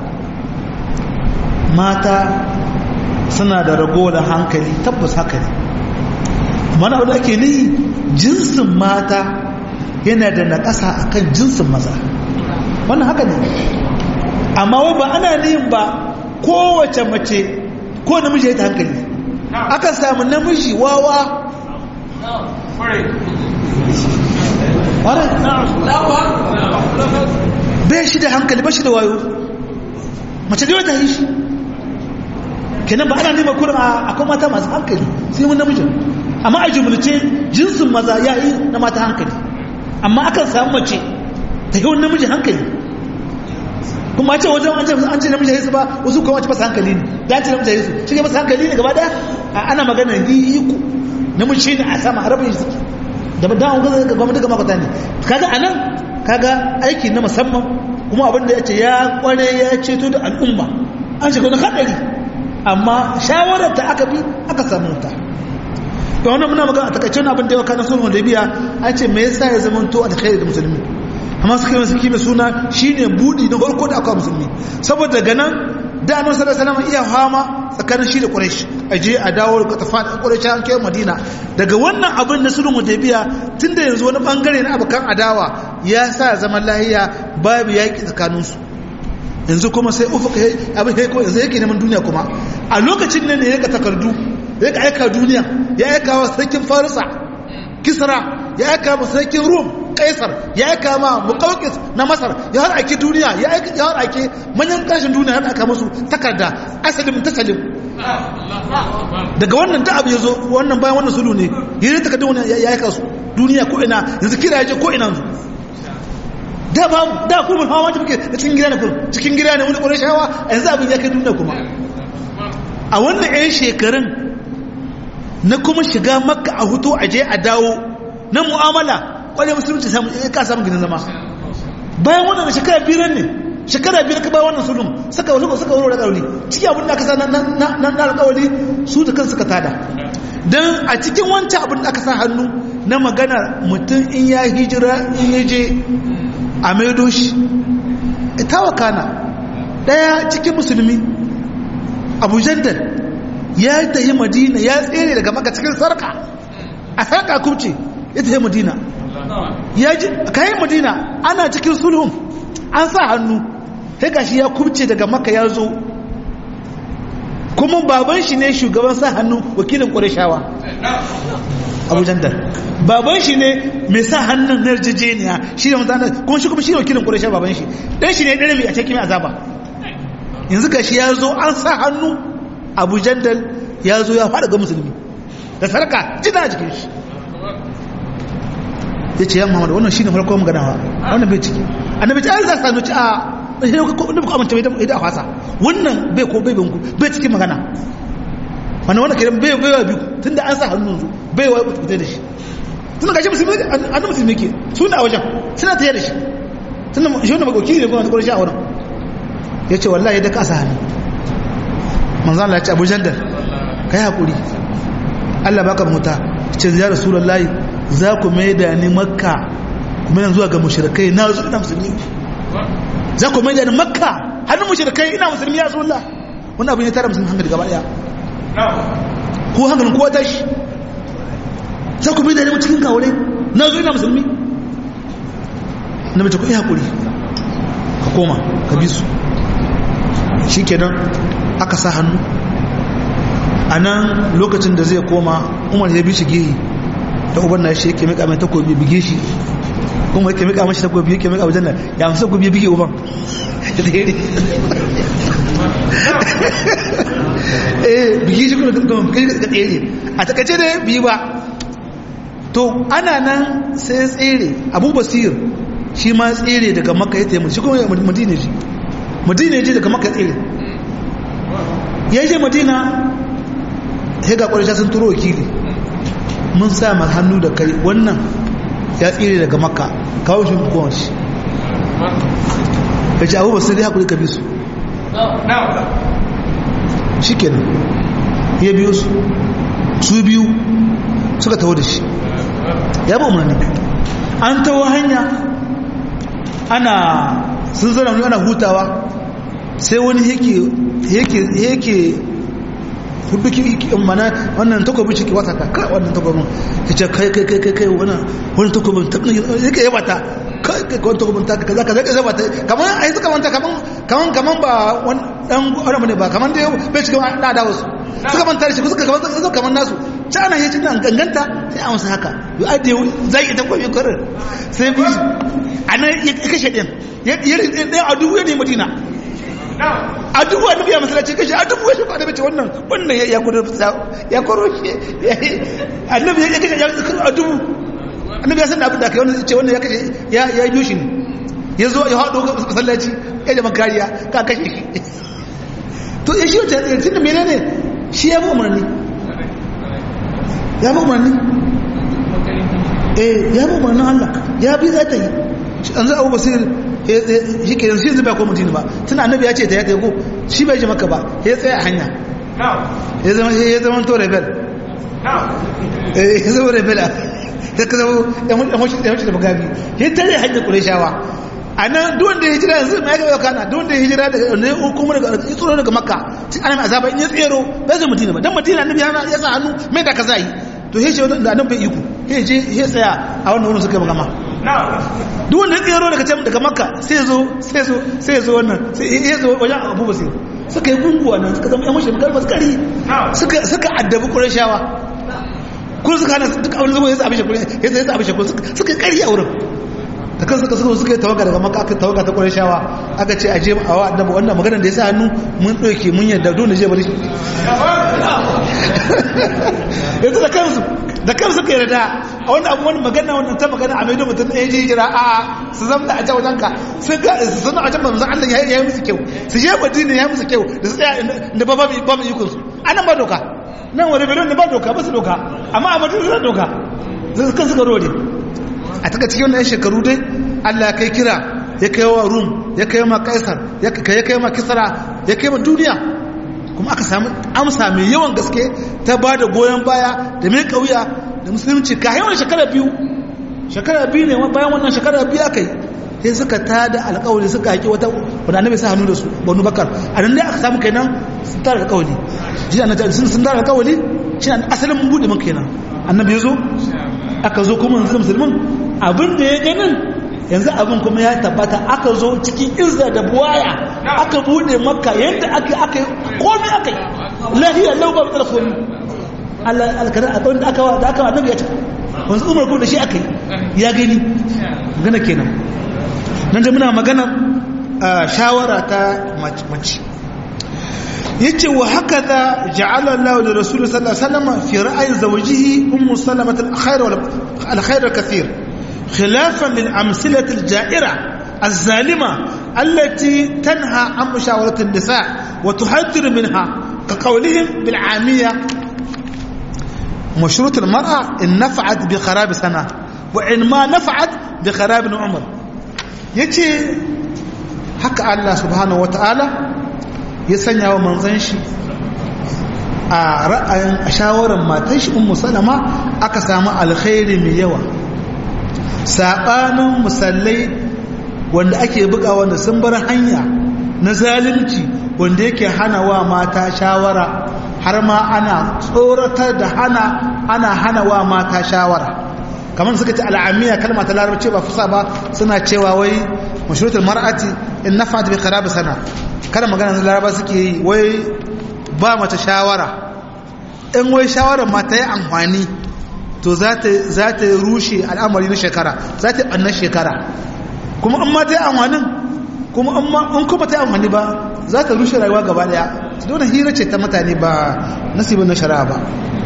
[SPEAKER 1] mata suna da ragowar hankali tabbas haka ne mana wadda ake ni jinsin mata yana da naƙasa a kan jinsin maza wannan haka ne amma wai ba ana niyin ba kowace mace ko namiji ya ta hankali aka samu namiji wawa bai shi da hankali ba shi da wayo mace da wata yi shi kenan ba ana nema kurin akwai mata masu hankali sai mun namijin amma a jumlace jinsin maza ya yi na mata hankali amma akan samu mace ta yi wani namiji hankali kuma ce wajen an ce namiji yesu ba wasu kuma wace masa hankali ne da ce namiji yesu shi ne masa hankali ne gaba daya ana magana yi ku namiji ne a sama harabin shi da ba dawon gaza ga gwamnati gama kwata ne kaga a nan kaga aiki na musamman kuma abin da ya ce ya kware ya ceto da al'umma an shiga wani haɗari amma shawarar ta aka bi aka samu ta da wannan muna magana a takaice abin da ya kana sulhun da biya an ce me yasa ya zama to alkhairi da musulmi amma suka yi suke mai suna shine budi na farko da aka musulmi saboda daga nan da annabi sallallahu alaihi wasallam iya fama tsakanin shi da quraish aje a dawo ka tafa quraish an kai madina daga wannan abin na sulhun hudaybiya tunda yanzu wani bangare na abukan adawa ya sa zaman lahiya babu yaki tsakanin su yanzu kuma sai ufuka abin sai kuma yanzu yake neman duniya kuma a lokacin nan ne ya ka takardu ya ka aika duniya ya aika wa sarkin farisa kisra ya aika wa sarkin rum kaisar ya aika ma muqawqis na masar ya har ake duniya ya aika ya har ake manyan kashin duniya har aka musu takarda asalim tasalim daga wannan da abu yazo wannan bayan wannan sulu ne yayin takardun wannan ya aika su duniya ko ina yanzu kira yaje ko ina yanzu da ba da ku mun hawa muke cikin gida ne kun cikin gida ne wani kore shawa yanzu abin ya kai duniya kuma a wannan 'yan shekarun na kuma shiga makka a hutu a je a dawo na mu'amala kwarai musulunci ka samun ginin zama bayan wannan shekara biyar ne shekara biyar ka bayan wannan sulhun suka wasu suka wuro da ƙauli ciki abin da aka sa na alƙawali su da kan suka tada don a cikin wancan abin da aka sa hannu na magana mutum in ya hijira in ya je a maido shi ita wakana ɗaya cikin musulmi abu jandal ya tafi madina ya tsere daga maka cikin sarka a sarka kubce ya tafi madina ya ji kayan madina ana cikin sulhun an sa hannu sai gashi ya kubce daga maka ya zo kuma baban shi ne shugaban sa hannu wakilin ƙwarishawa abu jandar baban shi ne mai sa hannun na yarjejeniya shi ne mutane kuma shi kuma shi ne wakilin ƙwarishawa baban shi ɗan shi ne ɗan mai a cikin azaba yanzu gashi ya zo an sa hannu abu jandal ya zo ya faɗa ga musulmi da sarka jina a jikin shi ya ce ya muhammadu wannan shi ne farkon maganawa wannan bai ciki annabi ce an za su ci a shi ne ku amince bai da fasa wannan bai ko bai binku bai cikin magana wannan wannan kiran bai bai wa biyu tun da an sa hannun su bai wa fitar da shi tun da gashi musulmi an musulmi ke suna a wajen suna tayar da shi tun da shi wannan makoki ne kuma ta kwarar shi a wurin ya ce wallahi da ka sa hannu manzan Allah ya ce abu jandar ka yi haƙuri Allah baka muta ce ya rasulullahi za ku mai da ni makka kuma yanzu zuwa ga mushrikai na zo ina musulmi za ku mai da ni makka hannun mushrikai ina musulmi ya rasulullah wannan abin ya tara musulmi hankali gaba daya ko hankalin kowa tashi za ku mai da ni cikin kawure na zo ina musulmi na mace ku yi haƙuri ka koma ka bi su shi kenan aka sa hannu a nan lokacin da zai koma umar ya bi shi gehi da uban na shi yake mika mai takobi bige shi kuma yake mika mashi takobi yake mika wajen nan ya amsa takobi ya bige uban ya tsere eh bige shi kuma kai ka tsere a takaice da bi ba to ana nan sai tsere abu basir shi ma tsere daga makka ya taimaka shi kuma madina shi madina ya je daga makka tsere ya je madina ya ga ƙwarisha sun turo wakili mun sa ma hannu da kai wannan ya tsere daga makka kawo shi kowar shi ya ce abubuwa sai dai haƙuri ka bi su shi kenan ya biyo su su biyu suka taho da shi ya ba umarni an taho hanya ana sun zana wani ana hutawa sai wani yake yake yake hudu ki mana wannan takobin shi ke wata ka kai wannan takobin ya ce kai kai kai kai kai wannan wannan takobin ta yake yaba ta kai kai wannan takobin ta kaza kaza kaza ba ta kaman ai suka manta kaman kaman kaman ba wani dan arabu ne ba kaman da bai shiga da da wasu suka manta shi suka kaman suka kaman nasu ci ana yi cikin ganganta sai a masa haka yi ajiye zai ita kwafi kwarar sai bi a nan ya kashe ɗin ya ɗaya a dubu ya ne madina a dubu a dubu ya masalaci kashe a dubu ya shi kwada bace wannan wannan ya kwaro ya kwaro shi annabi ya kashe a dubu annabi ya san da abin da aka yi wannan ce wannan ya kashe ya yi shi ne ya zo ya haɗo masallaci ya jama kariya ka kashe shi to ya shi wata ya tunda menene shi ya bi umarni ya bi umarni eh ya bi umarnin Allah ya bi za ta yi an za a basir shi ke yanzu yanzu bai ko mutum ba tun annabi ya ce ta ya ta yi ko shi bai ji maka ba ya tsaye a hanya ya zama ya zama to rebel ya zama rebel ya ka zama ya mushi da magabi ya tare hanyar kureshawa a nan duwan da ya hijira yanzu mai gaba kana duwan da ya hijira daga ne hukumar daga ya tsoro daga makka ana mai azaba in ya tsero bai zai mutina ba dan mutina annabi ya sa hannu mai da kaza yi to he ce da annabi bai iko he je he tsaya a wannan wurin suka magama duwan da ya tsero daga can daga makka sai zo sai zo sai zo wannan sai ya zo wajen abu basir suka yi gunguwa nan suka zama yan mashi kalmar maskari suka suka addabi qurayshawa kun suka hana duk abin zama ya tsabi shi ya tsabi shi suka kari a wurin da kan suka suka suka yi tawaga daga maka aka tawaga ta ƙwarishawa aka ce aje a wa annabi wannan maganar da ya sa hannu mun ɗauke mun yadda dole je bari yanzu da kansu da kansu ka yarda a wani abu wani magana wannan ta magana a maido mutum ɗaya je jira a su zama da a can wajen ka sun ga su zama a can manzan Allah ya yi musu kyau su je madina ya musu kyau da su tsaya da ba ba mu ikon su anan ba doka nan wani belon da ba doka ba su doka amma a madina suna doka zai kan suka rode a taka cikin wannan shekaru dai Allah ya kai kira ya kai wa Rum ya kai ma Kaisar ya kai ma Kisra ya kai ma duniya kuma aka samu amsa mai yawan gaske ta ba da goyon baya da mai kauya da musulunci ka yawan shekara biyu shekara biyu ne bayan wannan shekara biyu aka yi sai suka tada alƙawari suka haƙi wata wanda annabi sa hannu da su banu bakar a nan dai aka samu kenan sun tada alƙawari shi annabi sun tada alƙawari shi asalin buɗe man kenan annabi ya zo aka zo kuma yanzu musulmin abin da ya ganin yanzu abin kuma ya tabbata aka zo cikin izza da buwaya aka bude makka yadda aka aka komai aka yi lahiya lau ba da komai Allah alkara abin da aka da aka annabi ya ce wanzu umar ko da shi aka yi ya gani magana kenan nan da muna magana shawara ta mace yace wa hakaza ja'ala Allah li rasul sallallahu alaihi wasallam fi ra'yi zawjihi ummu salamah al-khair wal al-khair al-kathir khilafan lil amsilah al-ja'ira الظالمة التي تنهى عن مشاورة النساء وتحذر منها كقولهم بالعامية مشروط المرأة إن نفعت بخراب سنة وإن ما نفعت بخراب عمر يجي حق الله سبحانه وتعالى يسنى ومنزنشي a ra'ayin a shawarar matan shi ummu salama aka samu alkhairi mai yawa saɓanin musallai wanda ake buga wanda sun bar hanya na zalunci wanda yake hana wa mata shawara har ma ana tsoratar da hana ana hana wa mata shawara kamar suka ce al'amiya kalma ta larabci ba fusa ba suna cewa wai mashrutul mar'ati in nafa'at bi qarab sana kada magana da laraba suke yi wai ba mata shawara in wai shawarar mata yi amfani to za ta za ta rushe al'amari na shekara za ta yi shekara kuma in ma ta yi amfanin kuma in kuma ta yi amfani ba za ta rushe rayuwa gaba daya dole hira ce ta mutane ba nasibin na shari'a ba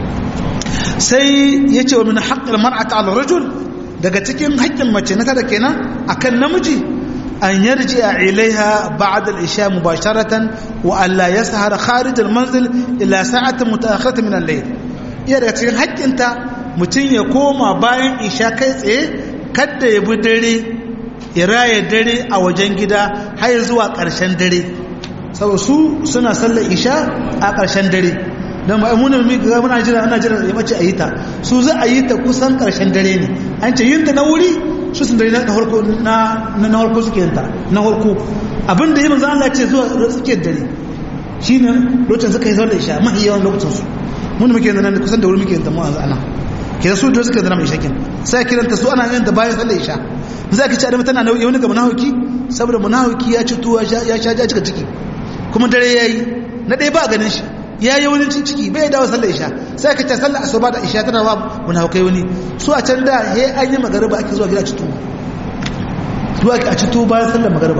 [SPEAKER 1] sai ya ce wa min haƙƙin mar'ata ala rajul daga cikin haƙƙin mace na tada kenan akan namiji an yarji a ilaiha ba'da al-isha mubasharatan wa an la yashar kharij al-manzil ila sa'atin mutaakhiratan min al-layl iya daga cikin haƙƙinta mutum ya koma bayan isha kai tsaye kada ya bi dare ya raya dare a wajen gida har zuwa ƙarshen dare saboda su suna sallar isha a ƙarshen dare don ba mu ne mu ga muna jira ana jira ya mace a yi ta su za a yi ta kusan ƙarshen dare ne an ce yin ta na wuri su sun dare na harko na na harko suke yin ta na harko abin da yi manzo Allah ce zuwa suke dare shine lokacin suka yi sallar isha mahi yawan lokacin su mun muke yin nan kusan da wuri muke yin ta mu a ana ke su da suka zama isha kin sai kiranta su ana yin ta bayan sallar isha za ka ci adam tana nauyi wani ga munafiki saboda munafiki ya ci tuwa ya sha ja cika ciki kuma dare yayi na ɗaya ba ganin shi ya yi wani ciki bai dawo sallar isha sai ka ce sallar asuba da isha tana wa munafikai wani su a can da he an yi magariba ake zuwa gida ci tuwa zuwa a ci tuwa bayan sallar magariba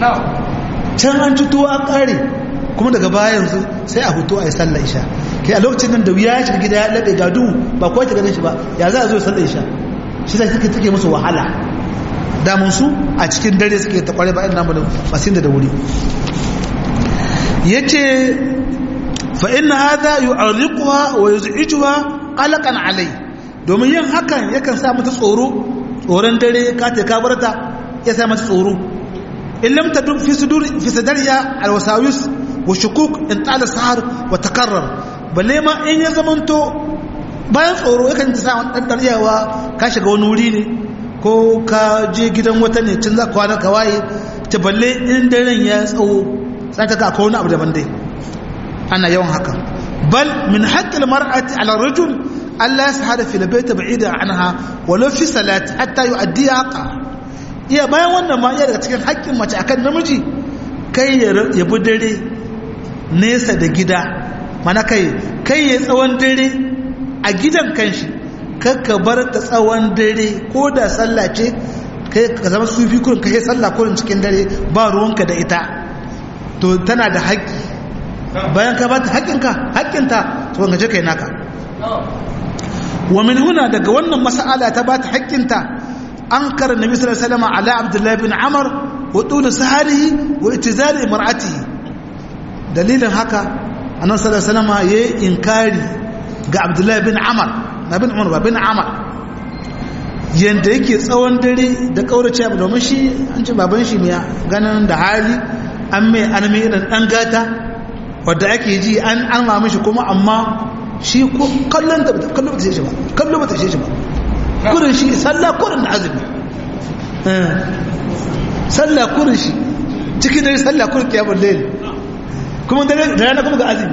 [SPEAKER 1] can an ci tuwa an kare kuma daga bayan su sai a hutu a yi sallar isha kai a lokacin nan da wuya ya shiga gida ya laɓe gadu ba kowa ta ganin shi ba ya za a zo sallar isha shi sai suke take musu wahala damun su a cikin dare suke ta kware ba ina mu masin da wuri yace fa inna hadha yu'arriquha wa yuz'ijuha qalaqan alai domin yin hakan yakan sa mata tsoro tsoron dare ka ta ka barta ya sa mata tsoro in lam tadum fi sudur fi sadariya alwasawis wa shukuk in tala sahar wa takarrar balle ma in ya zamanto bayan tsoro yakan sa dan daryawa ka shiga wani wuri ne ko ka je gidan wata ne cin za ka kwana ka waye ta balle in daren ya tsawo sai ta ka akwai wani abu daban dai ana yawan haka bal min haqqil mar'ati 'ala ar-rajul alla yashhada fi al-bayt ba'ida anha walau fi salati hatta yu'addi haqa iya bayan wannan ma iya daga cikin haƙƙin mace akan namiji kai ya bi dare nesa da gida mana kai kai ya tsawon dare a gidan kanshi kakka bar ta tsawon dare ko da sallah ce kai ka zama sufi kurin kai sallah kurin cikin dare ba ruwanka da ita to tana da haƙƙi bayan ka bata haƙƙinka haƙƙinta to ga je kai naka wa min huna daga wannan mas'ala ta bata haƙƙinta an kar nabi sallallahu alaihi wasallam ala abdullah bin amr wa tul saharihi wa itizali mar'atihi dalilin haka annabi sallallahu alaihi wasallam yayi inkari ga abdullah bin amr na bin umar ba bin amr yanda yake tsawon dare da kaurace abu domin shi an ce baban shi mai ganin da hali an mai an mai irin dan gata wadda ake ji an an ma mishi kuma amma shi ko kallon da kallon ba ta shi ba kallon ba ta shi ba kurin shi sallah kurin da azumi sallah kurin shi cikin dare sallah kurin kiyamul layl kuma da rana kuma ga azumi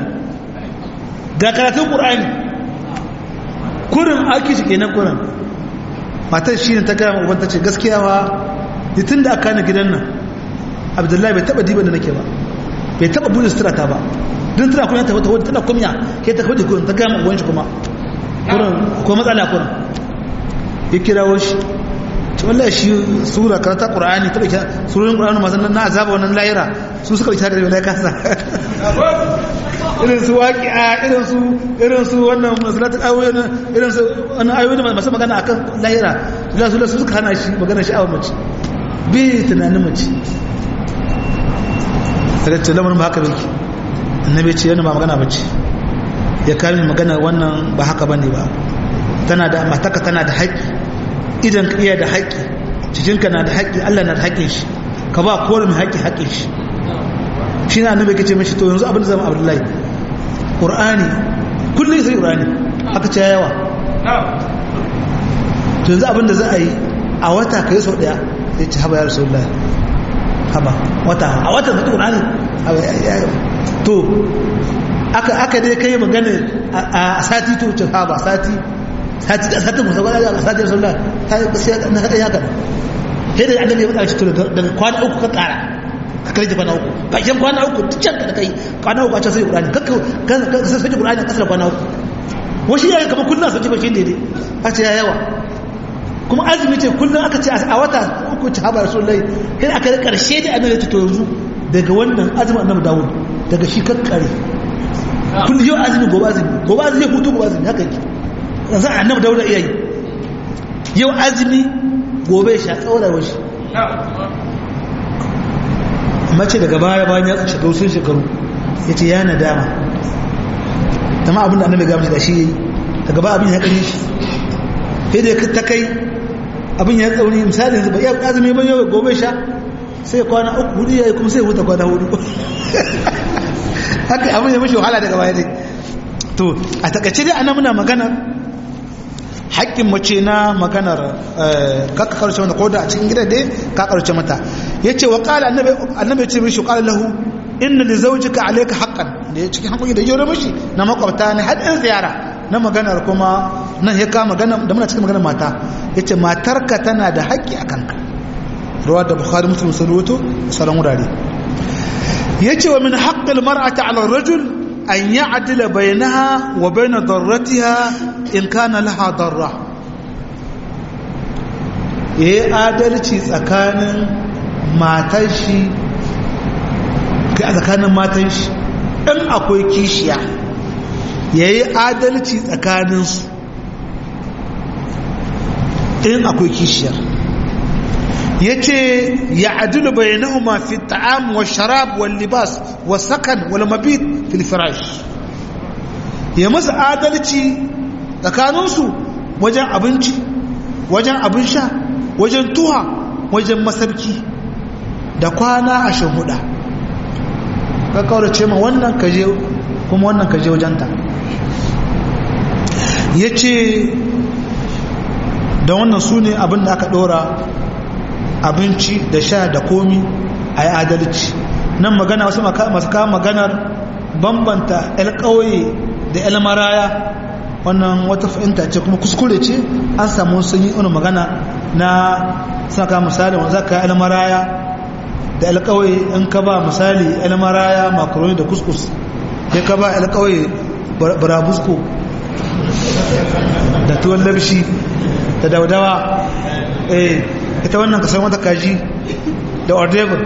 [SPEAKER 1] ga karatun qur'ani kurin aki shi kenan kurin matar shi ne ta gaya uban ta ce gaskiya wa tun da aka ni gidan nan abdullahi bai taba diban da nake ba bai taba buɗe sutura ta ba don tana kuma ta wata wadda tana kumya ke ta kwaɗe kuma ta gaya uban shi kuma ko matsala kurin ya kirawo shi ta wallahi shi sura karata qur'ani ta dauki surorin qur'ani masu na azaba wannan layira su suka dauki daga kasa irin su waqi'a irin su irin su wannan masalatul ayoyi irin su wannan ayoyi masu magana akan layira Allah su su suka hana shi magana shi awon mace bi tunanin mace daga ce lamarin ba haka bai annabi ce yana ba magana bace ya kare magana wannan ba haka bane ba tana da mataka tana da haƙƙi idan ka iya da haƙƙi cikinka na da haƙƙi Allah na da haƙƙin shi ka ba kowane mai haƙƙi haƙƙin shi shi na annabi kace mishi to yanzu abin da zama Abdullahi Qur'ani kullum sai Qur'ani haka ce yawa to yanzu abin da za a yi a wata kai sau daya sai ci haba ya Rasulullah haba wata a wata da Qur'ani to aka aka dai kai magana a sati to ce haba sati sati da sati musa gwada a sati rasulullah ta yi sai na kaɗa ya kaɗa sai da annabi ya faɗa shi daga kwana uku ka ƙara ka kai kwana uku bakin kwana uku duk can da kai kwana uku a can sai ƙurani kakka ka sai sai ƙurani a ƙasar kwana uku wasu yayin kamar kullum sauki bakin daidai a ce ya yawa kuma azumi ce kullum aka ce a wata uku ci haɓa rasulullahi sai aka yi ƙarshe da annabi ta to yanzu daga wannan azumin annabi dawud daga shi kakkare kullum yau azumi gobe azumi gobe azumi ya hutu gobe azumi haka yake yanzu annabi dauda iya yi yau azumi gobe sha tsaurarwa shi mace daga baya bayan ya shiga wasu shekaru ya ce ya nadama dama abin da annabi gamshi da shi yi daga ba abin ya kare shi sai da ta kai abin ya tsauri misali yanzu ba ya azumi ban yau gobe sha sai kwana uku hudu ya yi kuma sai huta kwana hudu haka abin ya mashi wahala daga baya dai to a takaice dai ana muna magana haƙƙin mace na maganar kaka karshe mata ko da a cikin gida dai ka karshe mata ya ce wa ƙala annabi ya ce mishi ƙala lahu inna li zawjika alayka haqqan da ya cikin haƙƙoƙi da yau mishi na makwabta ne haɗin ziyara na maganar kuma nan ya kama magana da muna cikin maganar mata ya ce matarka tana da haƙƙi a kanka ruwa da bukhari muslim sun rubuto sauran wurare ya ce wa min haƙƙil mar'ata ala rajul أن يعدل بينها وبين ضرتها إن كان لها ضرة yayi adalci tsakanin matan shi a tsakanin matan shi in akwai kishiya yayi adalci tsakaninsu in akwai kishiyar ya ce ya adilu bayanahuma fi ta'am wa sharab wa libas wa sakan wal mabit fil firash ya masa adalci tsakaninsu wajen abinci wajen abin sha wajen tuha wajen masarki da kwana a shahuda ka kaurace ma wannan kaje kuma wannan kaje wajenta ya ce da wannan su ne abin da aka dora abinci da sha da komi a yi adalci nan magana wasu masu kawo maganar bambanta 'yan ƙauye da 'yan maraya wannan wata fahimta ce kuma kuskure ce an samu sun yi wani magana na suna kawo misali wanda za ka 'yan maraya da 'yan ƙauye in ka ba misali 'yan maraya makaroni da kuskus sai ka ba 'yan ƙauye burabusko da tuwon labshi da daudawa eh ita wannan kasar wata kaji da ordever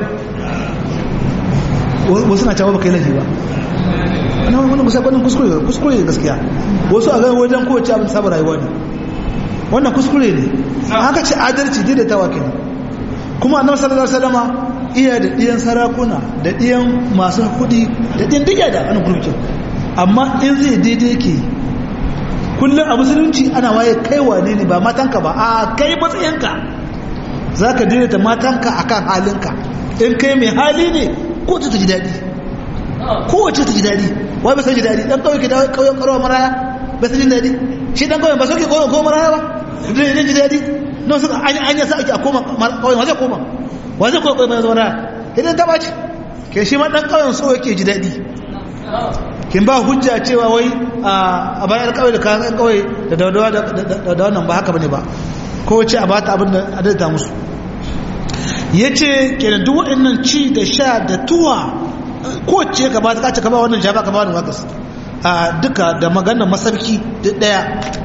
[SPEAKER 1] wasu na cewa baka yi laifi ba wannan kusa kwanan kuskure kuskure ne gaskiya wasu a gan wajen kowace abin saba rayuwa ne wannan kuskure ne haka ce adalci daidaitawa ke ne kuma annabi sallallahu alaihi wasallama iya da ɗiyan sarakuna da ɗiyan masu kuɗi da ɗiyan diga da ana gurbikin amma in zai daidai ke kullum a musulunci ana waye kai wane ne ba matanka ba a kai matsayinka za ka daidaita matanka a kan halinka in kai mai hali ne ko ta ji daɗi kowace ta ji daɗi wai ba sai ji daɗi ɗan kawai ke da kawai ƙarwa maraya ba sai ji daɗi shi ɗan kawai ba sauke kawai ko maraya ba zai ji daɗi na wasu an yi sa ake a koma kawai wa zai koma wa zai kawai kawai mai zama maraya idan ta ɓaci ke shi ma ɗan kawai so yake ji daɗi kin ba hujja cewa wai a bayan kawai da kayan kawai da daudawa da wannan ba haka bane ba ko ce a bata abin da adalta musu yace kenan duk waɗannan ci da sha da tuwa ko ce ka ba ta kace ka ba wannan jaba ka ba wannan wakas a duka da maganar masarki duk daya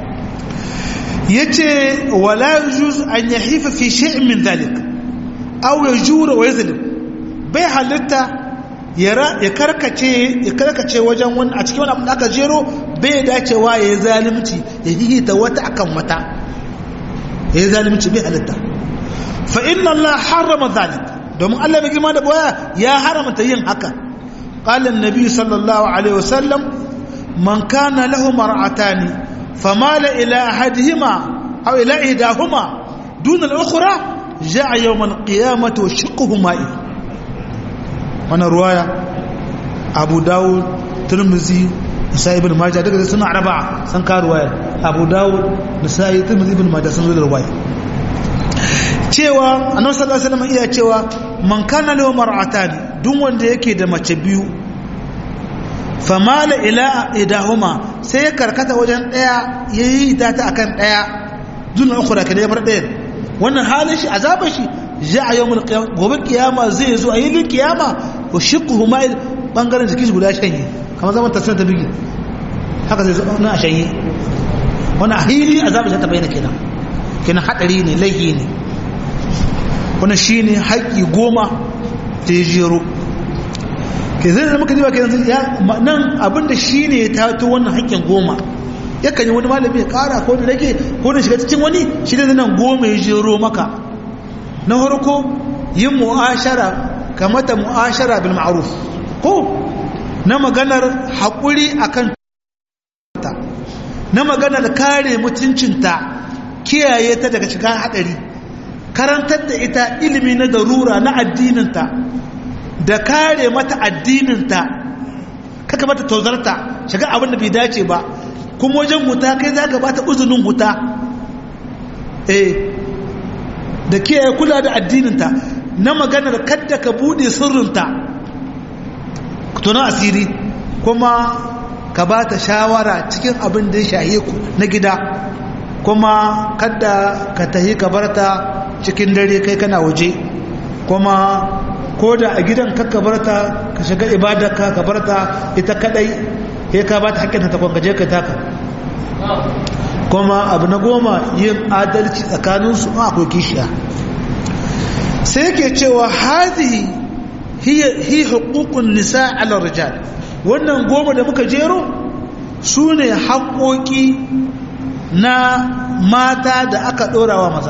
[SPEAKER 1] yace wala yujuz an yahifa fi shay'in min dhalik aw yajura wa yazlim bai halitta ya karkace ya karkace wajen wani a cikin wani abin da aka jero bai dacewa ya yi zalimci ya hihita wata akan wata ya yi zalimci bai halitta fa inna Allah harrama zalik domin Allah mai girma da boya ya haramta yin haka qala annabi sallallahu alaihi wasallam man kana lahu mar'atani famala ila ahadihima aw ila ihdahuma dun al-ukhra ja'a yawm al-qiyamati wa shiqquhu ma'i wannan ruwaya abu dawud turmuzi nisa'i ibn majah daga da suna araba san ka ruwaya abu dawud nisa'i turmuzi ibn majah sun zo da ruwaya cewa annabi sallallahu alaihi wasallam iya cewa man kana lahu mar'atani duk wanda yake da mace biyu famala ila idahuma sai ya karkata wajen daya yayi ta akan daya dun ukhra kada ya bar daya wannan halin shi azabar shi ja'a yawmul qiyamah gobe kiyama zai zo a yilin kiyama wa shiqquhu ma'il bangaren jikin shi guda shanye kamar zaman tafsir ta bigi haka zai zo na a shanye wannan hili azabar ta bayyana kenan kenan hadari ne laifi ne wannan shine haƙi goma da ya jero ke zai zama kaji ba ke nan abinda shine ya tato wannan haƙƙin goma yakan yi wani malami ya ƙara ko da rage ko da shiga cikin wani shi da nan goma ya jero maka na farko yin mu'ashara kamata mu'ashara bil ma'ruf ko na maganar haƙuri akan ta na maganar kare mutuncinta kiyaye ta daga shiga haɗari karantar da ita ilimi na darura na addininta da kare mata addininta kaka mata tozarta shiga abin da bai dace ba kuma wajen huta kai za ka bata uzunin huta eh da kiyaye kula da addininta na maganar kadda ka bude sirrinta tunan asiri kuma ka ba ta shawara cikin abin da ya shahe ku na gida kuma kadda ka tahi ka barta cikin dare kai kana waje kuma ko da a gidan ka barta ka shiga ibadarka ka barta ita kadai sai ka ba ta hakkinta ta kwangaje ka taka kuma abu na goma yin adalci tsakaninsu a akwai kishiya sai yake cewa hazihi hi hukukun nisa ala rijal wannan goma da muka jero su ne haƙoƙi na mata da aka ɗorawa maza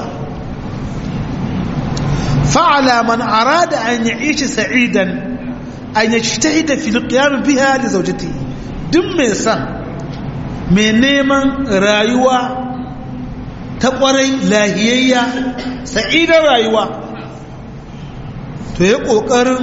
[SPEAKER 1] fa'ala man arada an yi ishi sa'idan an yi shi ta hita filikiyamin biya da zaujati duk mai san mai neman rayuwa ta ƙwarai lahiyayya sa'idan rayuwa to ya ƙoƙarin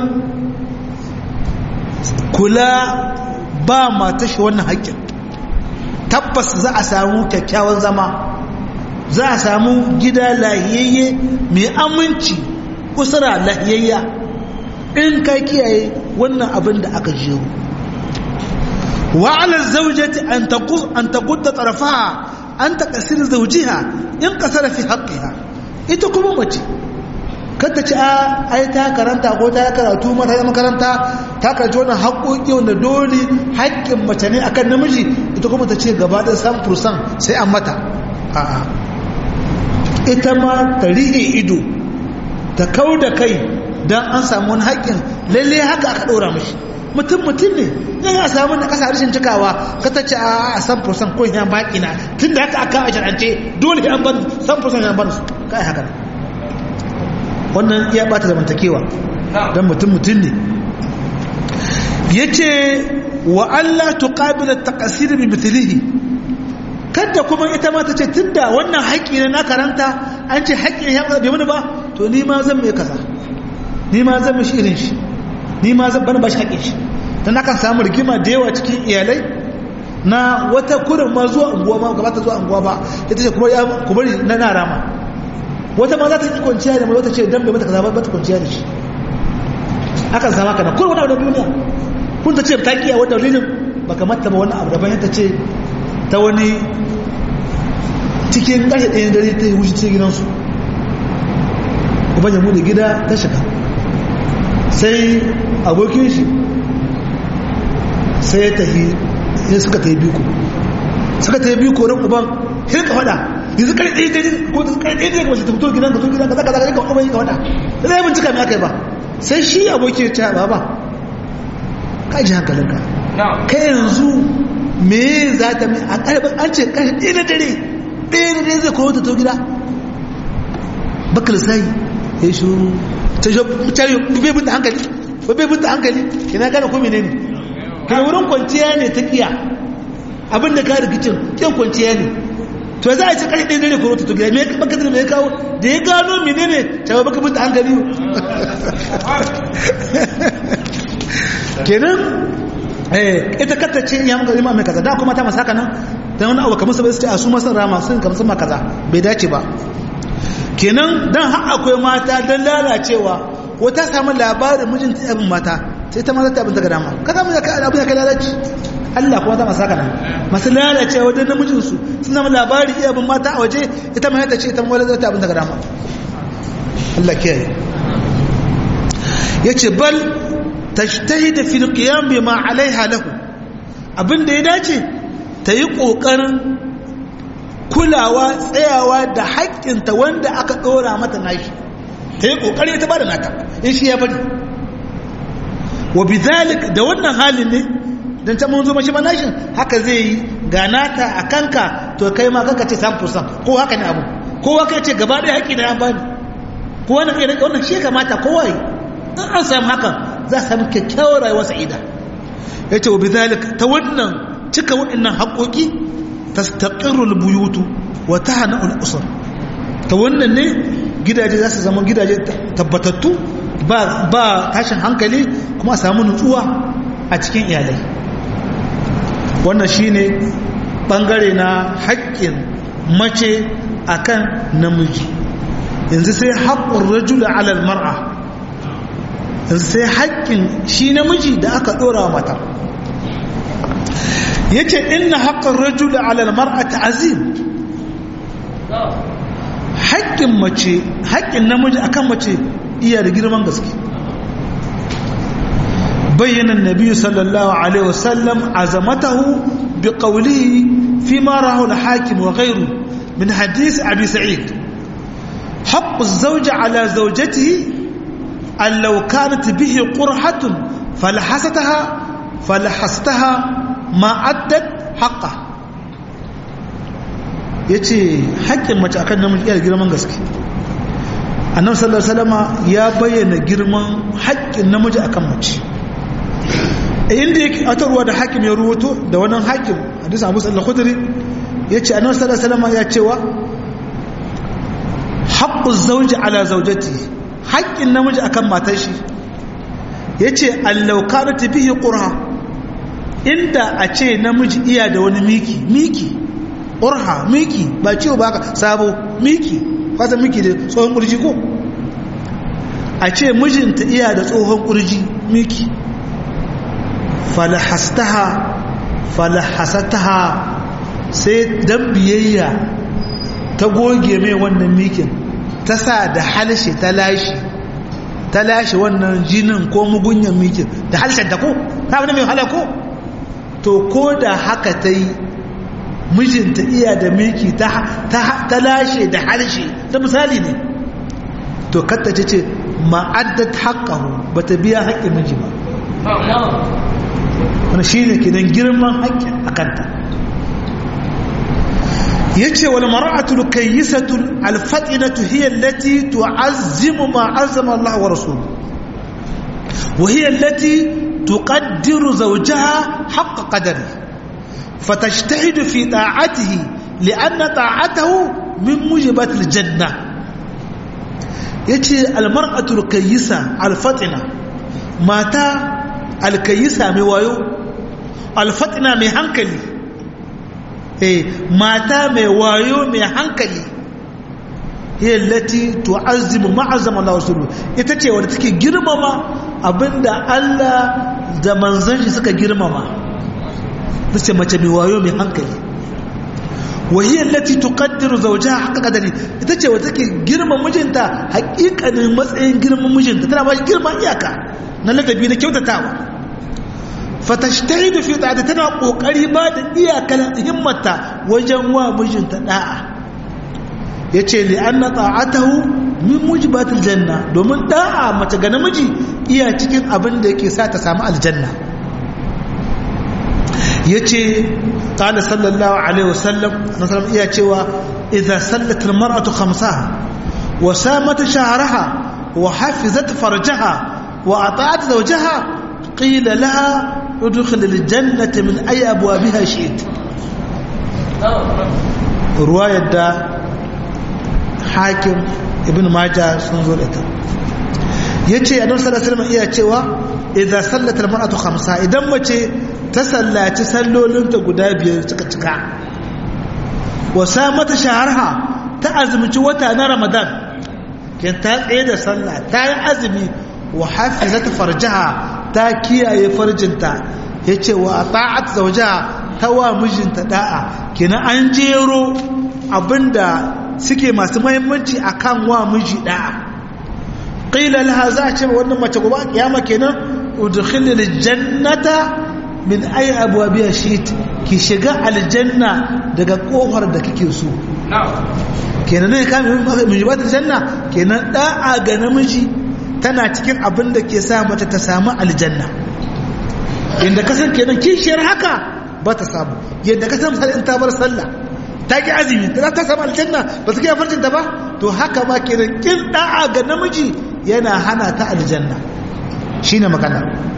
[SPEAKER 1] kula ba mata shi wannan haƙƙin tabbas za a samu kyakkyawan zama za a samu gida lahiyayye mai aminci kusura lahiyayya in ka kiyaye wannan abin da aka jero wa'ala zaujati an taqudda tarafaha an taqsir zawjiha in qasara fi haqqiha ita kuma mace kada ci a ai ta karanta ko ta karatu mata ta makaranta ta karanci wannan haƙoƙi wanda dole haƙƙin mace ne akan namiji ita kuma ta ce gaba da san fursan sai an mata a'a ita ma ta rihe ido ta kau da kai don an samu wani haƙƙin lalle haka aka ɗora mashi mutum mutum ne yan ya samu na ƙasa rashin cikawa ka ta ce a san fursan ko yan baƙi na tun da haka aka a shar'ance dole yan ban san fursan yan ban su kai haka wannan iya bata zamantakewa don mutum mutum ne ya ce wa Allah tuqabila taqsir bi mithlihi kada kuma ita ma ta ce tunda wannan haƙƙi na karanta an ce haƙƙi ya bai mini ba to ni ma zan mai kaza ni ma zan mishi irin shi ni ma zan bar bashi haƙƙin shi dan akan samu rigima da yawa cikin iyalai na wata kurin ma zuwa unguwa ma gaba ta zuwa unguwa ba ita ce kuma ya ku bari na na rama wata ma za ta yi kwanciya da mai wata ce dan bai mata kaza ba ta kwanciya da shi akan samu haka na kurin wani abu duniya kun ta ce ta kiya wata dalilin baka mata ba wani abu daban ta ce ta wani cikin ƙashe ɗaya dare ta yi wuce cikin gidansu uban ya bude gida ta shiga sai abokin shi sai ta yi ya suka ta yi biko suka ta yi biko ran uban sai ka faɗa yanzu kare ɗaya ɗaya ko ta kare ɗaya ɗaya kuma ta fito gidan ka fito gidan ka zaka zaka ka uban yi ka faɗa da zai bincika mai aka yi ba sai shi abokin ya ce ba ba ka ji hankalinka kai yanzu me za ta mai a ƙarfin an ce ƙarfi ɗaya na dare ɗaya na dare zai koyo ta to gida bakal sai ya yi shuru ta shi mutane bai bin da hankali bai bin da hankali ina gane ko menene kai wurin kwanciya ne ta kiya abin da ka rikicin kiyan kwanciya ne to za a ce ƙarfi ɗaya dare koyo ta to gida me baka da me kawo da ya gano menene ta baka bin da hankali kenan ita kata ce ya muka zama mai kaza da kuma ta masaka nan ta wani abu kamar sabai su ce a su masu rama sun kamar sun kaza bai dace ba kenan dan har akwai mata don lalacewa ko ta samu labarin mijinta yabin mata sai ta mata ta abin ta ga dama kaza mu ka abu ya kai lalaci Allah kuma ta masaka nan masu lalacewa wajen namijin su sun samu labarin yabin mata a waje ita mai ta ce ita mawala ta abin ta ga dama Allah kiyaye yace bal tajtahid fi alqiyam bima alaiha lahu abinda ya dace ta yi kokarin kulawa tsayawa da haƙƙinta wanda aka ɗora mata nashi ta yi kokari ta bada nata in shi ya bari wa bidhalik da wannan halin ne dan ta mun zo mashi manashin haka zai yi ga nata a kanka to kai ma kanka ce 100% ko haka ne abu kowa kai ce gaba ɗaya haƙƙi na an bani ko wannan kai wannan shi kamata kowa yi in an samu hakan za a samu kyakkyawar rayuwar sa'ida ya ce wa bizalik ta wannan cika waɗannan haƙoƙi ta taƙirul buyutu wa ta hana al'usur ta wannan ne gidaje za su zama gidaje tabbatattu ba tashin hankali kuma a samu nutsuwa a cikin iyalai wannan shi ne ɓangare na haƙƙin mace akan namiji yanzu sai haƙƙun rajula alal mar'a sai haƙƙin shi namiji da aka ɗora mata ya ce ina haƙƙin rajula alal mar'ata azim haƙƙin mace haƙƙin namiji akan mace iya da girman gaske bayyana nabi sallallahu alaihi wasallam azamatahu bi qawlihi fi ma rahu al-hakim wa ghayru min hadith abi sa'id حق الزوج على زوجته أن لو كانت به قرحة فلحستها فلحستها ما أدت حقه yace haƙƙin mace akan namiji iya girman gaske annabi sallallahu alaihi wasallam ya bayyana girman haƙƙin namiji akan mace inda yake atarwa da hakim ya ruwato da wannan hakim hadisi Abu Sa'id al-Khudri yace annabi sallallahu alaihi wasallam ya cewa haqqu zawji ala zawjatihi haƙƙin namiji akan matar shi ya ce allaukar ta bihi ƙurha inda a ce namiji iya da wani miki miki ƙurha miki ba ciwo ba ka sabo miki kwasa miki da tsohon ƙurji ko a ce mijinta iya da tsohon ƙurji miki falahastaha falahasataha sai dan biyayya ta goge mai wannan mikin ta sa da halshe ta lashe ta lashe wannan jinin ko mugunyan mikin da halshen ta ko ta wani mai hala ko to ko da haka ta yi mijinta iya da miki ta lashe da halshe ta misali ne to katta ce ce ma'addat haƙƙahu ba ta biya haƙƙin miji ba wani shi ne kinan girman haƙƙin a kanta yace wal mar'atu kayyisatu al fatinatu hiya allati tu'azzimu ma azama Allah wa rasuluhu wa hiya allati tuqaddiru zawjaha haqq qadari fatajtahidu fi ta'atihi li'anna ta'atahu min mujibat al janna yace al mar'atu kayyisa al fatina mata al kayyisa mai wayo al fatina mai hankali mata mai wayo mai hankali yallati tu'azzimu ma'azama Allah rasulu ita ce wadda take girmama abinda Allah da manzon shi suka girmama nace mace mai wayo mai hankali wahiyar lati tuqaddiru zawjaha haqqa qadari ita ce wata ke girman mijinta haƙiƙanin matsayin girman mijinta tana ba shi girman iyaka na ladabi na kyautatawa fatashtahidu fi ta'ati tana kokari ba da iyakan himmata wajen wa mijinta da'a yace li anna ta'atahu min mujibatil janna domin da'a mace ga namiji iya cikin abin da yake sa ta samu aljanna yace qala sallallahu alaihi wasallam nasallam iya cewa idza sallat almar'atu khamsaha wa samat shahraha wa hafizat farjaha wa ata'at zawjaha qila laha udkhil aljannata min ay abwabiha shi'it ruwayar da hakim ibn majah sun zo da ta yace annabi sallallahu alaihi wasallam iya cewa idza sallat almar'atu khamsa idan mace ta sallaci sallolinta guda biyar cika cika wa samata shaharha ta azumci wata na ramadan kin ta tsaye da sallah ta yi azumi wa hafizat farjaha ta kiyaye farjinta yace wa ta'at zawjaha ta wa mijinta da'a kina an jero abinda suke masu muhimmanci akan wa miji da'a qila laha za a ce wannan mace gobe kiyama kenan udkhilil jannata min ayi abwabiya shit ki shiga aljanna daga kofar da kike so kenan ne ka min jibatul janna kenan da'a ga namiji tana cikin abin da ke sa mata ta samu aljanna inda kasan kenan kishiyar haka ba ta samu yadda ka san in ta bar sallah ta ki azumi ta ta samu aljanna ba su kiyaye farcin ta ba to haka ma kenan kin da'a ga namiji yana hana ta aljanna shine magana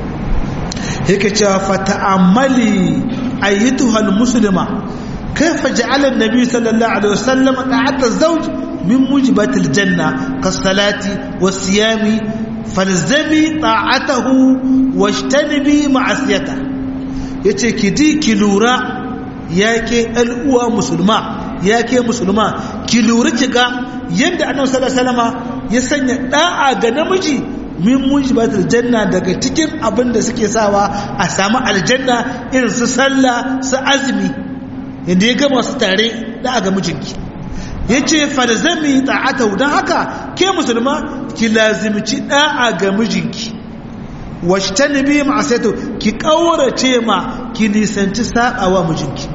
[SPEAKER 1] yake cewa fata'ammali ayyatuha almuslima kayfa ja'ala an-nabi sallallahu alaihi wasallam ta'ata az-zawj min mujibat al-janna kas-salati was-siyami falzami ta'atahu washtanibi ma'asiyata yace ki di ki lura yake al'uwa musulma yake musulma ki lura kiga yadda annabi sallallahu alaihi wasallama ya sanya da'a ga namiji min mujibatul janna daga cikin abin da suke sawa a samu aljanna irin su sallah su azumi yadda ya gama su tare da ga mijinki ya ce falzami ta'ata don haka ke musulma ki lazimci da'a ga mijinki wacce ta nabi ma'asaito ki ƙaurace ma ki nisanci saɓawa mijinki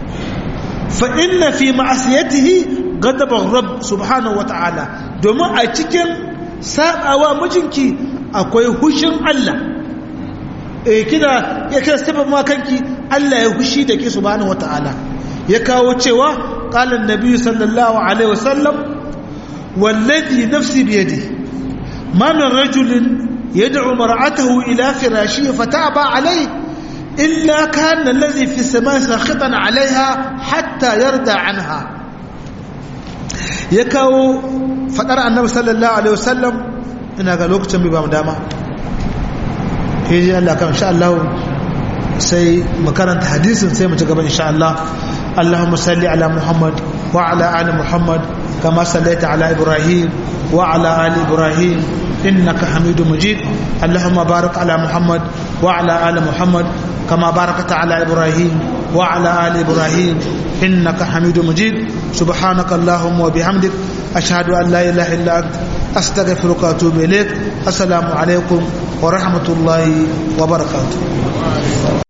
[SPEAKER 1] fa inna fi ma'asiyatihi gadaban rab subhanahu wa ta'ala domin a cikin saɓawa mijinki akwai hushin Allah eh kina ya kira sabon ma kanki Allah ya hushi da ke subhanahu wata'ala ya kawo cewa qala an-nabi sallallahu alaihi wasallam wallazi nafsi bi yadi ma min rajulin yad'u mar'atahu ila firashihi fataba alayhi illa kana allazi fi as-samai sakhitan 'alayha hatta yarda 'anha ya kawo fadar annabi sallallahu alaihi wasallam ina ga lokacin bai ba mu dama hiji Allah kan insha Allah sai mu karanta hadisin sai mu ci gaba insha Allah Allahumma salli ala Muhammad wa ala ali Muhammad kama sallaita ala Ibrahim wa ala ali Ibrahim innaka Hamidum Majid Allahumma barik ala Muhammad wa ala ali Muhammad kama barakta ala Ibrahim wa ala ali Ibrahim innaka Hamidum Majid subhanaka Allahumma wa bihamdik ashhadu an la ilaha illa anta أستغفرك وأتوب إليك السلام عليكم ورحمة الله وبركاته